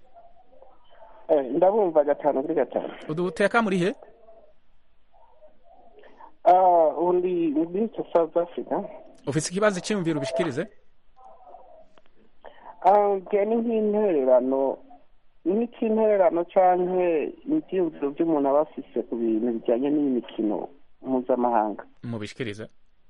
ndabumva gatanu kuri gatanu uduteka muri he Ah, undi muri south africa ufite ikibazo cyiyumvira ubishikirize Ah, bya ni nk'intererano nk'intererano cyangwa ibyiyumviro by'umuntu aba afise ku bintu bijyanye n'iyi mikino mpuzamahanga mubishikirize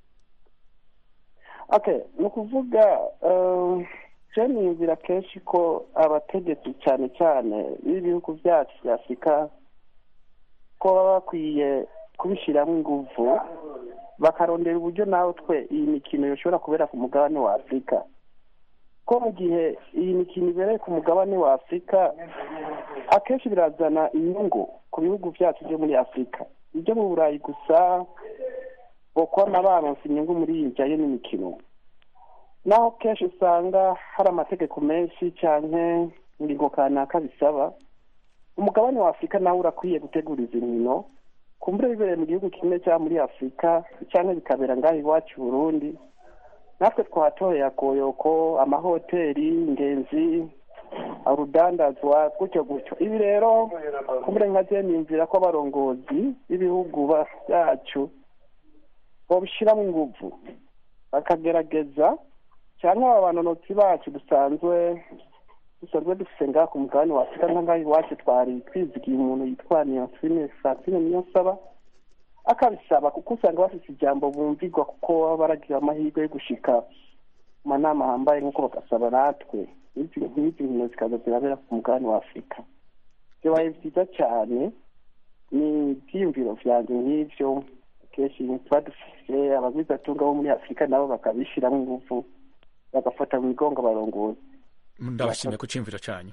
okay ni ukuvuga eh, je niyumvira kenshi ko abategetsi cyane cyane b'ibihugu byacu bya afurika ko baba bakwiye kubishyiramo ingufu bakarondera uburyo nawe twe iyi mikino yoshobora kubera ku mugabane wa afurika ko mu gihe iyi mikino ibereye ku mugabane wa afurika akenshi birazana inyungu ku bihugu byacu byo muri afurika ibyo mu burayi gusa bokona baronse inyungu muri iyi bijyanye n'imikino naho kenshi usanga hari amategeko menshi cyane ingingo kanaka bisaba umugabane wa afurika nawe urakwiye gutegura izi nkino kumbure bibereye mu gihugu kimwe cyangwa muri afurika cyangwa bikabera ngaho iwacu i burundi natwe twatoreye akoyoko amahoteli ingenzi urudandazwa gutyo gutyo ibi rero kumbure nka je niyumvira ko abarongozi b'ibihugu ba- byacu babishyiramo ingufu bakagerageza cyangwa aba banonotsi bacu dusanzwe dusanzwe dufite ngaha ku mugabane wa afurika nka ngaha iwacu twari twizigiye umuntu yitwa niyonsine francine niyonsaba akabisaba kuko usanga bafite ijambo bumvigwa kuko baba baragira amahirwe yo gushika mu manama ahambaye nk'uko bagasaba natwe nk'izi nk'izi nkino zikaza zirabera ku mugabane wa afurika byabaye byiza cyane ni ibyiyumviro byanjye nk'ibyo kenshi tuba dufise abagwizatunga bo muri afurika nabo bakabishyiramo ingufu bagafata mu migongo abarongozi ndabashimiye ku cyumviro cyanyu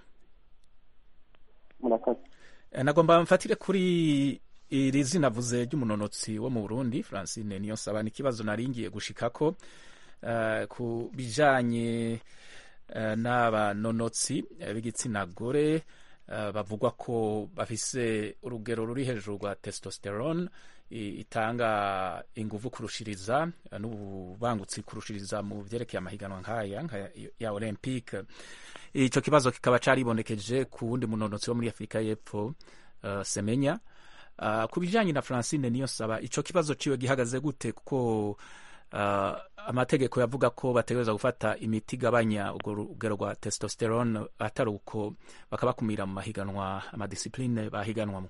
murakoze Eh, nagomba mfatire kuri iri zina vuze ry'umunonotsi wo mu burundi francine niyo nsaba ni ikibazo naringiye gushikako eh, ku bijanye eh, n'abanonotsi eh, b'igitsina gore eh, bavugwa ko bafise urugero ruri hejuru rwa testosterone i- itanga inguvu kurushiriza eh, n'ububangutsi kurushiriza mu vyerekeye amahiganwa nk'aya nka ya olympique ico kibazo kikaba caribonekeje ku wundi munonotsi wo muri afurika y'epfo uh, semenya uh, ku bijanye na francine niyo saba ico kibazo ciwe gihagaze gute kuko uh, amategeko yavuga ko bategereza gufata imiti igabanya urwo rugero rwa testosterone atari uko bakabakumira mu mahiganwa amadisipline bahiganwamo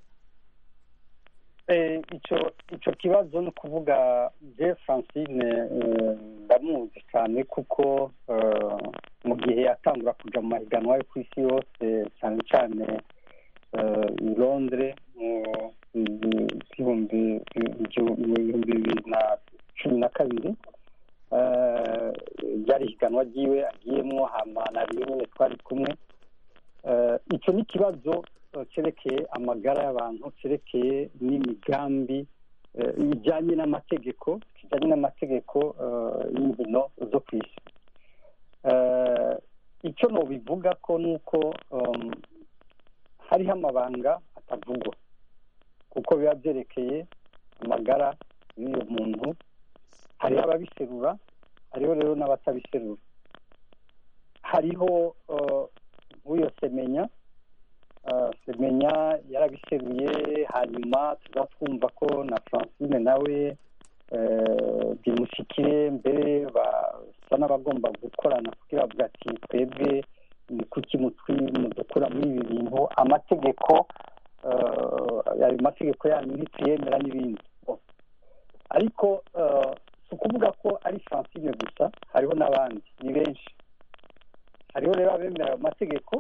Eh, ico ico kibazo ni ukuvuga je francine eh, ndamuzi cyane kuko eh, mu gihe yatangura kuja mu mahiganwa yo ku isi yose cyane cyane eh, i londres mu bihumbi ibihumbi bibiri na cumi na kabiri eh, ryari ihiganwa ryiwe agiyemwo hama na rimwe nyine twari kumwe Eh, icyo ni ikibazo eh, cyerekeye amagara y'abantu cyerekeye n'imigambi eh, bijyanye n'amategeko kijyanye n'amategeko eh, y'inkino zo ku isi Eh, icyo nobivuga ko ni uko um, hariho amabanga atavugwa kuko biba byerekeye amagara y'uyu muntu hariho ababiserura hariho rero n'abatabiserura hariho uh, nk'uyo semenya uh, semenya yarabiseruye hanyuma tuza twumva ko na francine nawe uh, bimushikire mbere basa n'abagomba gukorana kugira bavuga ati twebwe ni kuki mutwi mudukura muri ibi bintu amategeko uh, ayo mategeko yanyu ntituyemera n'ibindi Bon. ariko uh, si ukuvuga ko ari francine gusa hariho n'abandi ni benshi hariho rero abemera ayo mategeko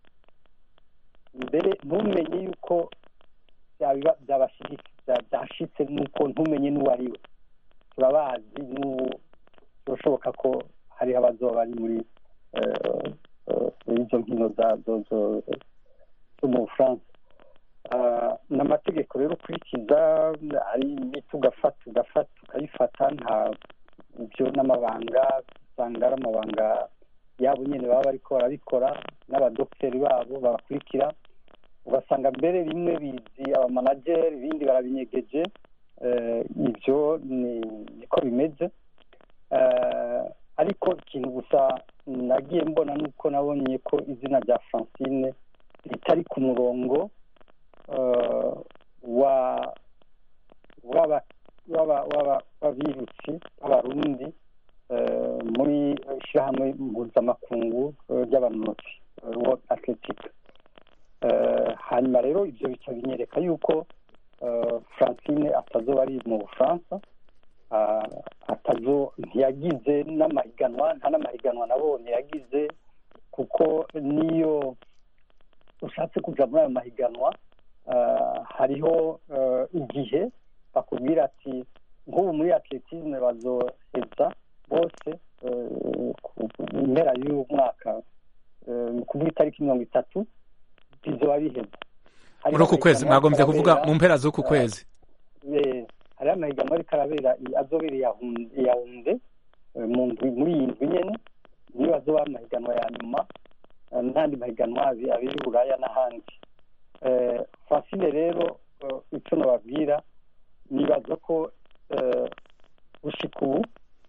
mbere ntumenye yuko byabiba- byabashyigikiye bya- byashitse nuko ntumenye n'uwo ari we turabazi n'ubu birashoboka ko hariho abazoba bari muri eh, eh, muri izo nkino za- zo- zo- zo mu bufaransa Ah, ni amategeko rero ukurikiza ari imiti ugafata ugafata ukayifata nta ibyo n'amabanga usanga ari amabanga yabo nyine baba bariko barabikora n'abadogiteri babo babakurikira ugasanga mbere rimwe bizi abamanageri ibindi barabinyegeje Eh, ibyo ni niko bimeze Eh, ariko ikintu gusa nagiye mbona nuko nabonye ko izina rya francine ritari ku murongo eh, wa w'aba- w'aba- w'aba- w'abirutsi b'abarundi eh, muri ishyirahamwe mpuzamakungu eh, ry'abanonotsi eh, world athletic Eh, hanyuma rero ibyo bica binyereka yuko eh, francine atazoba ari mu bufaransa Ah, atazo ntiyagize n'amahiganwa nta n'amahiganwa nabonye yagize kuko niyo ushatse kuja muri ayo mahiganwa ah, hariho eh, igihe bakubwira ati nk'ubu muri atletisme bazoheza bose eh, ku ku mpera y'uyu mwaka eh, ni ukuvuga itariki mirongo itatu bizoba biheze muri uku kwezi mwagombye kuvuga mu mpera z'uku kwezi Eh, hariho amahiganwa ariko arabera i- azobera i Yaounde- i yawunde mu ndwi muri iyi ndwi nyene niyo azoba amahiganwa ya nyuma eh, n'andi mahiganwa abi- abiri i buraya n'ahandi Eh, francine rero eh, icyo nababwira nibaza ko eh, gushika ubu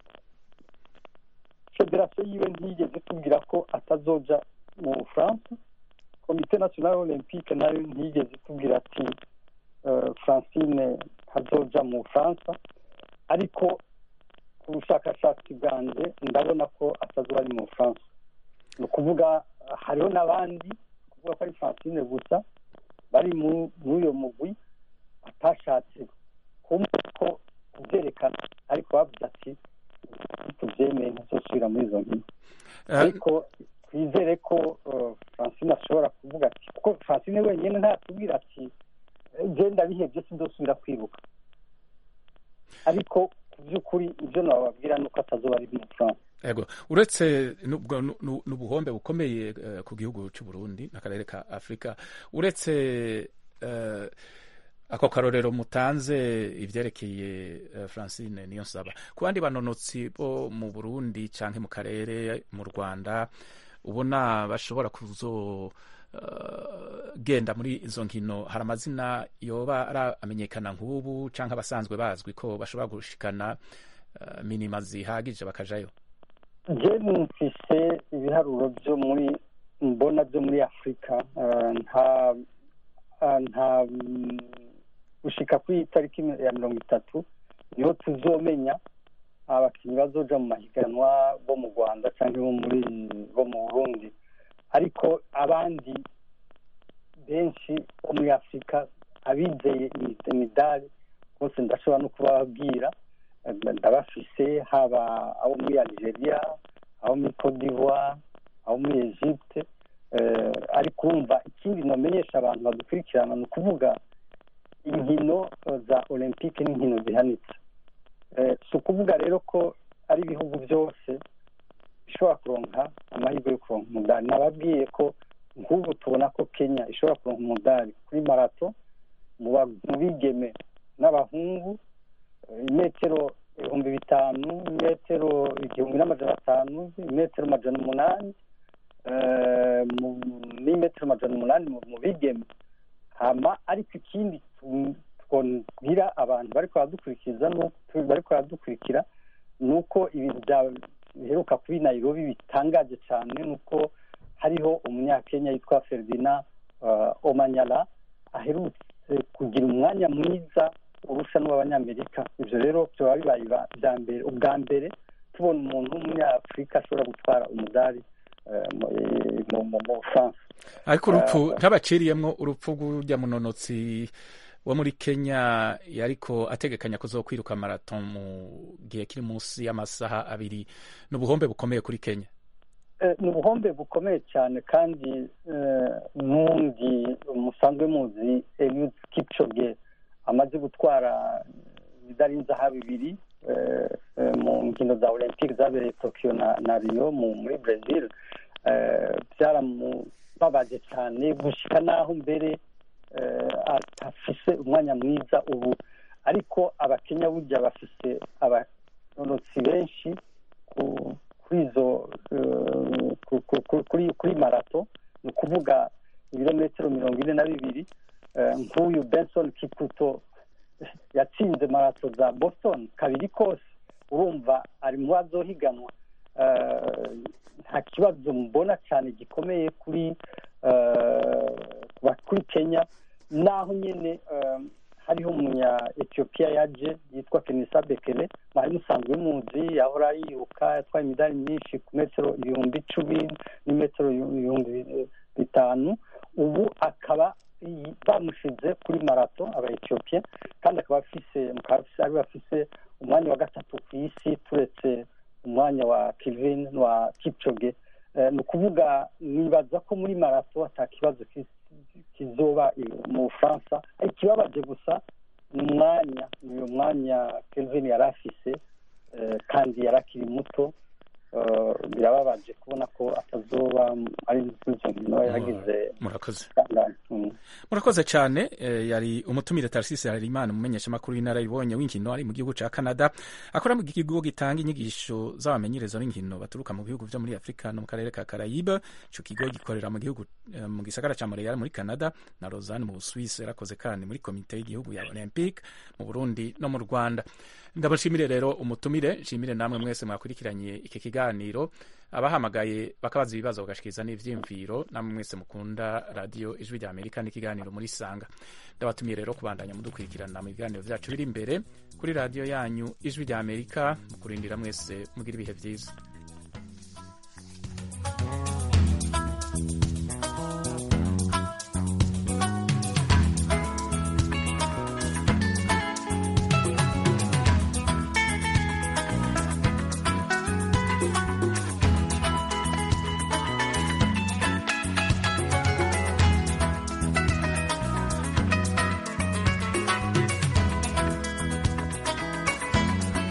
federasiyo yiwe ntiyigeze itubwira ko atazoja mu bufaransa komite nationale olympique nayo ntiyigeze itubwira ati eh, francine ntazoja mu bufaransa ariko ku bushakashatsi bwanjye ndabona ko atazoba ari mu bufaransa ni ukuvuga eh, hariho n'abandi kuvuga ko ari francine gusa bari mu- muri uyo mugwi batashatse kumva ko kubyerekana ariko bavuze ati tubyemeye ntizosubira muri izo nkino Eh, ariko twizere ko eh, francine ashobora kuvuga ati kuko francine wenyine ntatubwira ati genda bihebye sindosubira kwiruka ariko ku by'ukuri ibyo nababwira ni uko atazuba ari mu bufaransa yego uretse n'ubwo nu- n'ubuhombe bukomeye eh, ku gihugu cy'u Burundi n'akarere ka Afurika uretse eh, ako karorero mutanze ivyerekeye eh, Francine niyo nsaba ku bandi banonotsi bo mu Burundi canke mu karere mu Rwanda ubona bashobora kuzo eh, genda muri izo nkino hari amazina yoba aramenyekana nk'ubu canke abasanzwe bazwi ko bashobora gushikana eh, minima zihagije bakajayo je mfise ibiharuro byo muri mbona byo muri afurika eh, nta eh, nta mm, gushika kuri tariki ya mirongo itatu niho tuzomenya abakinnyi bazoja mu mahiganwa bo mu rwanda cyangwa bo muri bo mu burundi ariko abandi benshi bo muri afurika abizeye imi- imidari bose ndashobora no kubabwira Eh, ndabafise haba abo muri algeria abo muri cote d'ivoire abo muri egypte eh, ariko urumva ikindi nomenyesha abantu badukurikirana ni ukuvuga inkino eh, za olympique n'inkino zihanitse Eh, si ukuvuga rero ko ari ibihugu byose bishobora kuronka amahirwe yo kuronka umudari nababwiye ko nk'ubu tubona ko kenya ishobora kuronka umudari kuri marato mu ba- mu bigeme n'abahungu imetero ibihumbi bitanu imetero igihumbi n'amajana atanu imetero amajana umunani eh, mu- n'imetero amajana umunani mu- mu bigeme hama ariko ikindi tu- twabwira abantu bariko baradukurikiza nu- tu- bariko baradukurikira ni uko ibintu bya- biheruka kuri nairobi bitangaje cyane ni uko hariho umunyakenya yitwa ferdinand uh, omanyala aherutse kugira umwanya mwiza urusha n'uw'abanyamerika ibyo rero byaba bibaye ba- bya mbere ubwa mbere tubona umuntu w'umunyafurika ashobora gutwara umudari eh, mu- mu mu- mu bufaransa ariko urupfu Eh, ntabaciriyemwo urupfu rw'urya munonotsi wo muri kenya yariko ategekanya kuzokwiruka marato mu gihe kiri munsi y'amasaha abiri ni ubuhombe bukomeye kuri kenya Eh, ni ubuhombe bukomeye cyane kandi eh, n'undi musanzwe muzi Eliud Kipchoge amaze gutwara imidari y'inzahabu ibiri eh, eh, mu nkino za olympique zabereye tokyo na, na rio mu, muri brazil eh, byaramubabaje cyane gushika n'aho mbere eh, atafise umwanya mwiza ubu ariko abakenya burya bafise abanonotsi benshi ku- kuri izo eh, ku- ku- ku- kuri kuri marato ni ukuvuga ibirometero mirongo ine na bibiri eh, nk'uyu benson kikuto yatsinze marato za boston kabiri kose urumva ari mu bazohiganwa Eh, nta kibazo mbona cyane gikomeye kuri eh, kuba- kuri kenya naho nyine eh, hariho umunya etiyopiya yaje yitwa kenisa bekele mwari musanzwe muzi yahora yiruka yatwaye imidari myinshi ku metero ibihumbi icumi n'imetero ibihumbi bitanu ubu akaba yi- bamushize kuri marato aba etiyopiya kandi akaba afise mukaba afise- ari we afise umwanya wa gatatu ku isi turetse umwanya wa kevin wa kipchoge Eh, ni ukuvuga nibaza ko muri marato ata kibazo ki- kizoba i- mu bufaransa ikibabaje gusa ni umwanya ni uyu mwanya kelvin yari afise eh, kandi yari akiri muto Eh, birababaje kubona ko atazoba ari muri izo nkino yagize murakoze Mm. murakoze cyane eh, yari umutumire tarisisi harerimana umumenyeshamakuru w'inararibonye w'inkino ari mu gihugu cya canada akora mu kigo gitanga inyigisho z'abamenyereza b'inkino baturuka mu bihugu byo muri afurika no mu karere ka karayibe icyo kigo gikorera mu gihugu eh, mu gisagara cya montreal muri canada na lausanne mu busuwisi yarakoze kandi muri komite y'igihugu ya olympique mu burundi no mu rwanda ndabashimire rero umutumire nshimire namwe mwese mwakurikiranye iki kiganiro abahamagaye bakabaza ibibazo bagashikiriza n'ivyiyumviro namwe mwese mukunda radiyo ijwi rya amerika n'ikiganiro muri sanga ndabatumiye rero kubandanya mudukurikirana mu biganiro vyacu biri imbere kuri radiyo yanyu ijwi rya amerika mu kurindira mwese mugira ibihe vyiza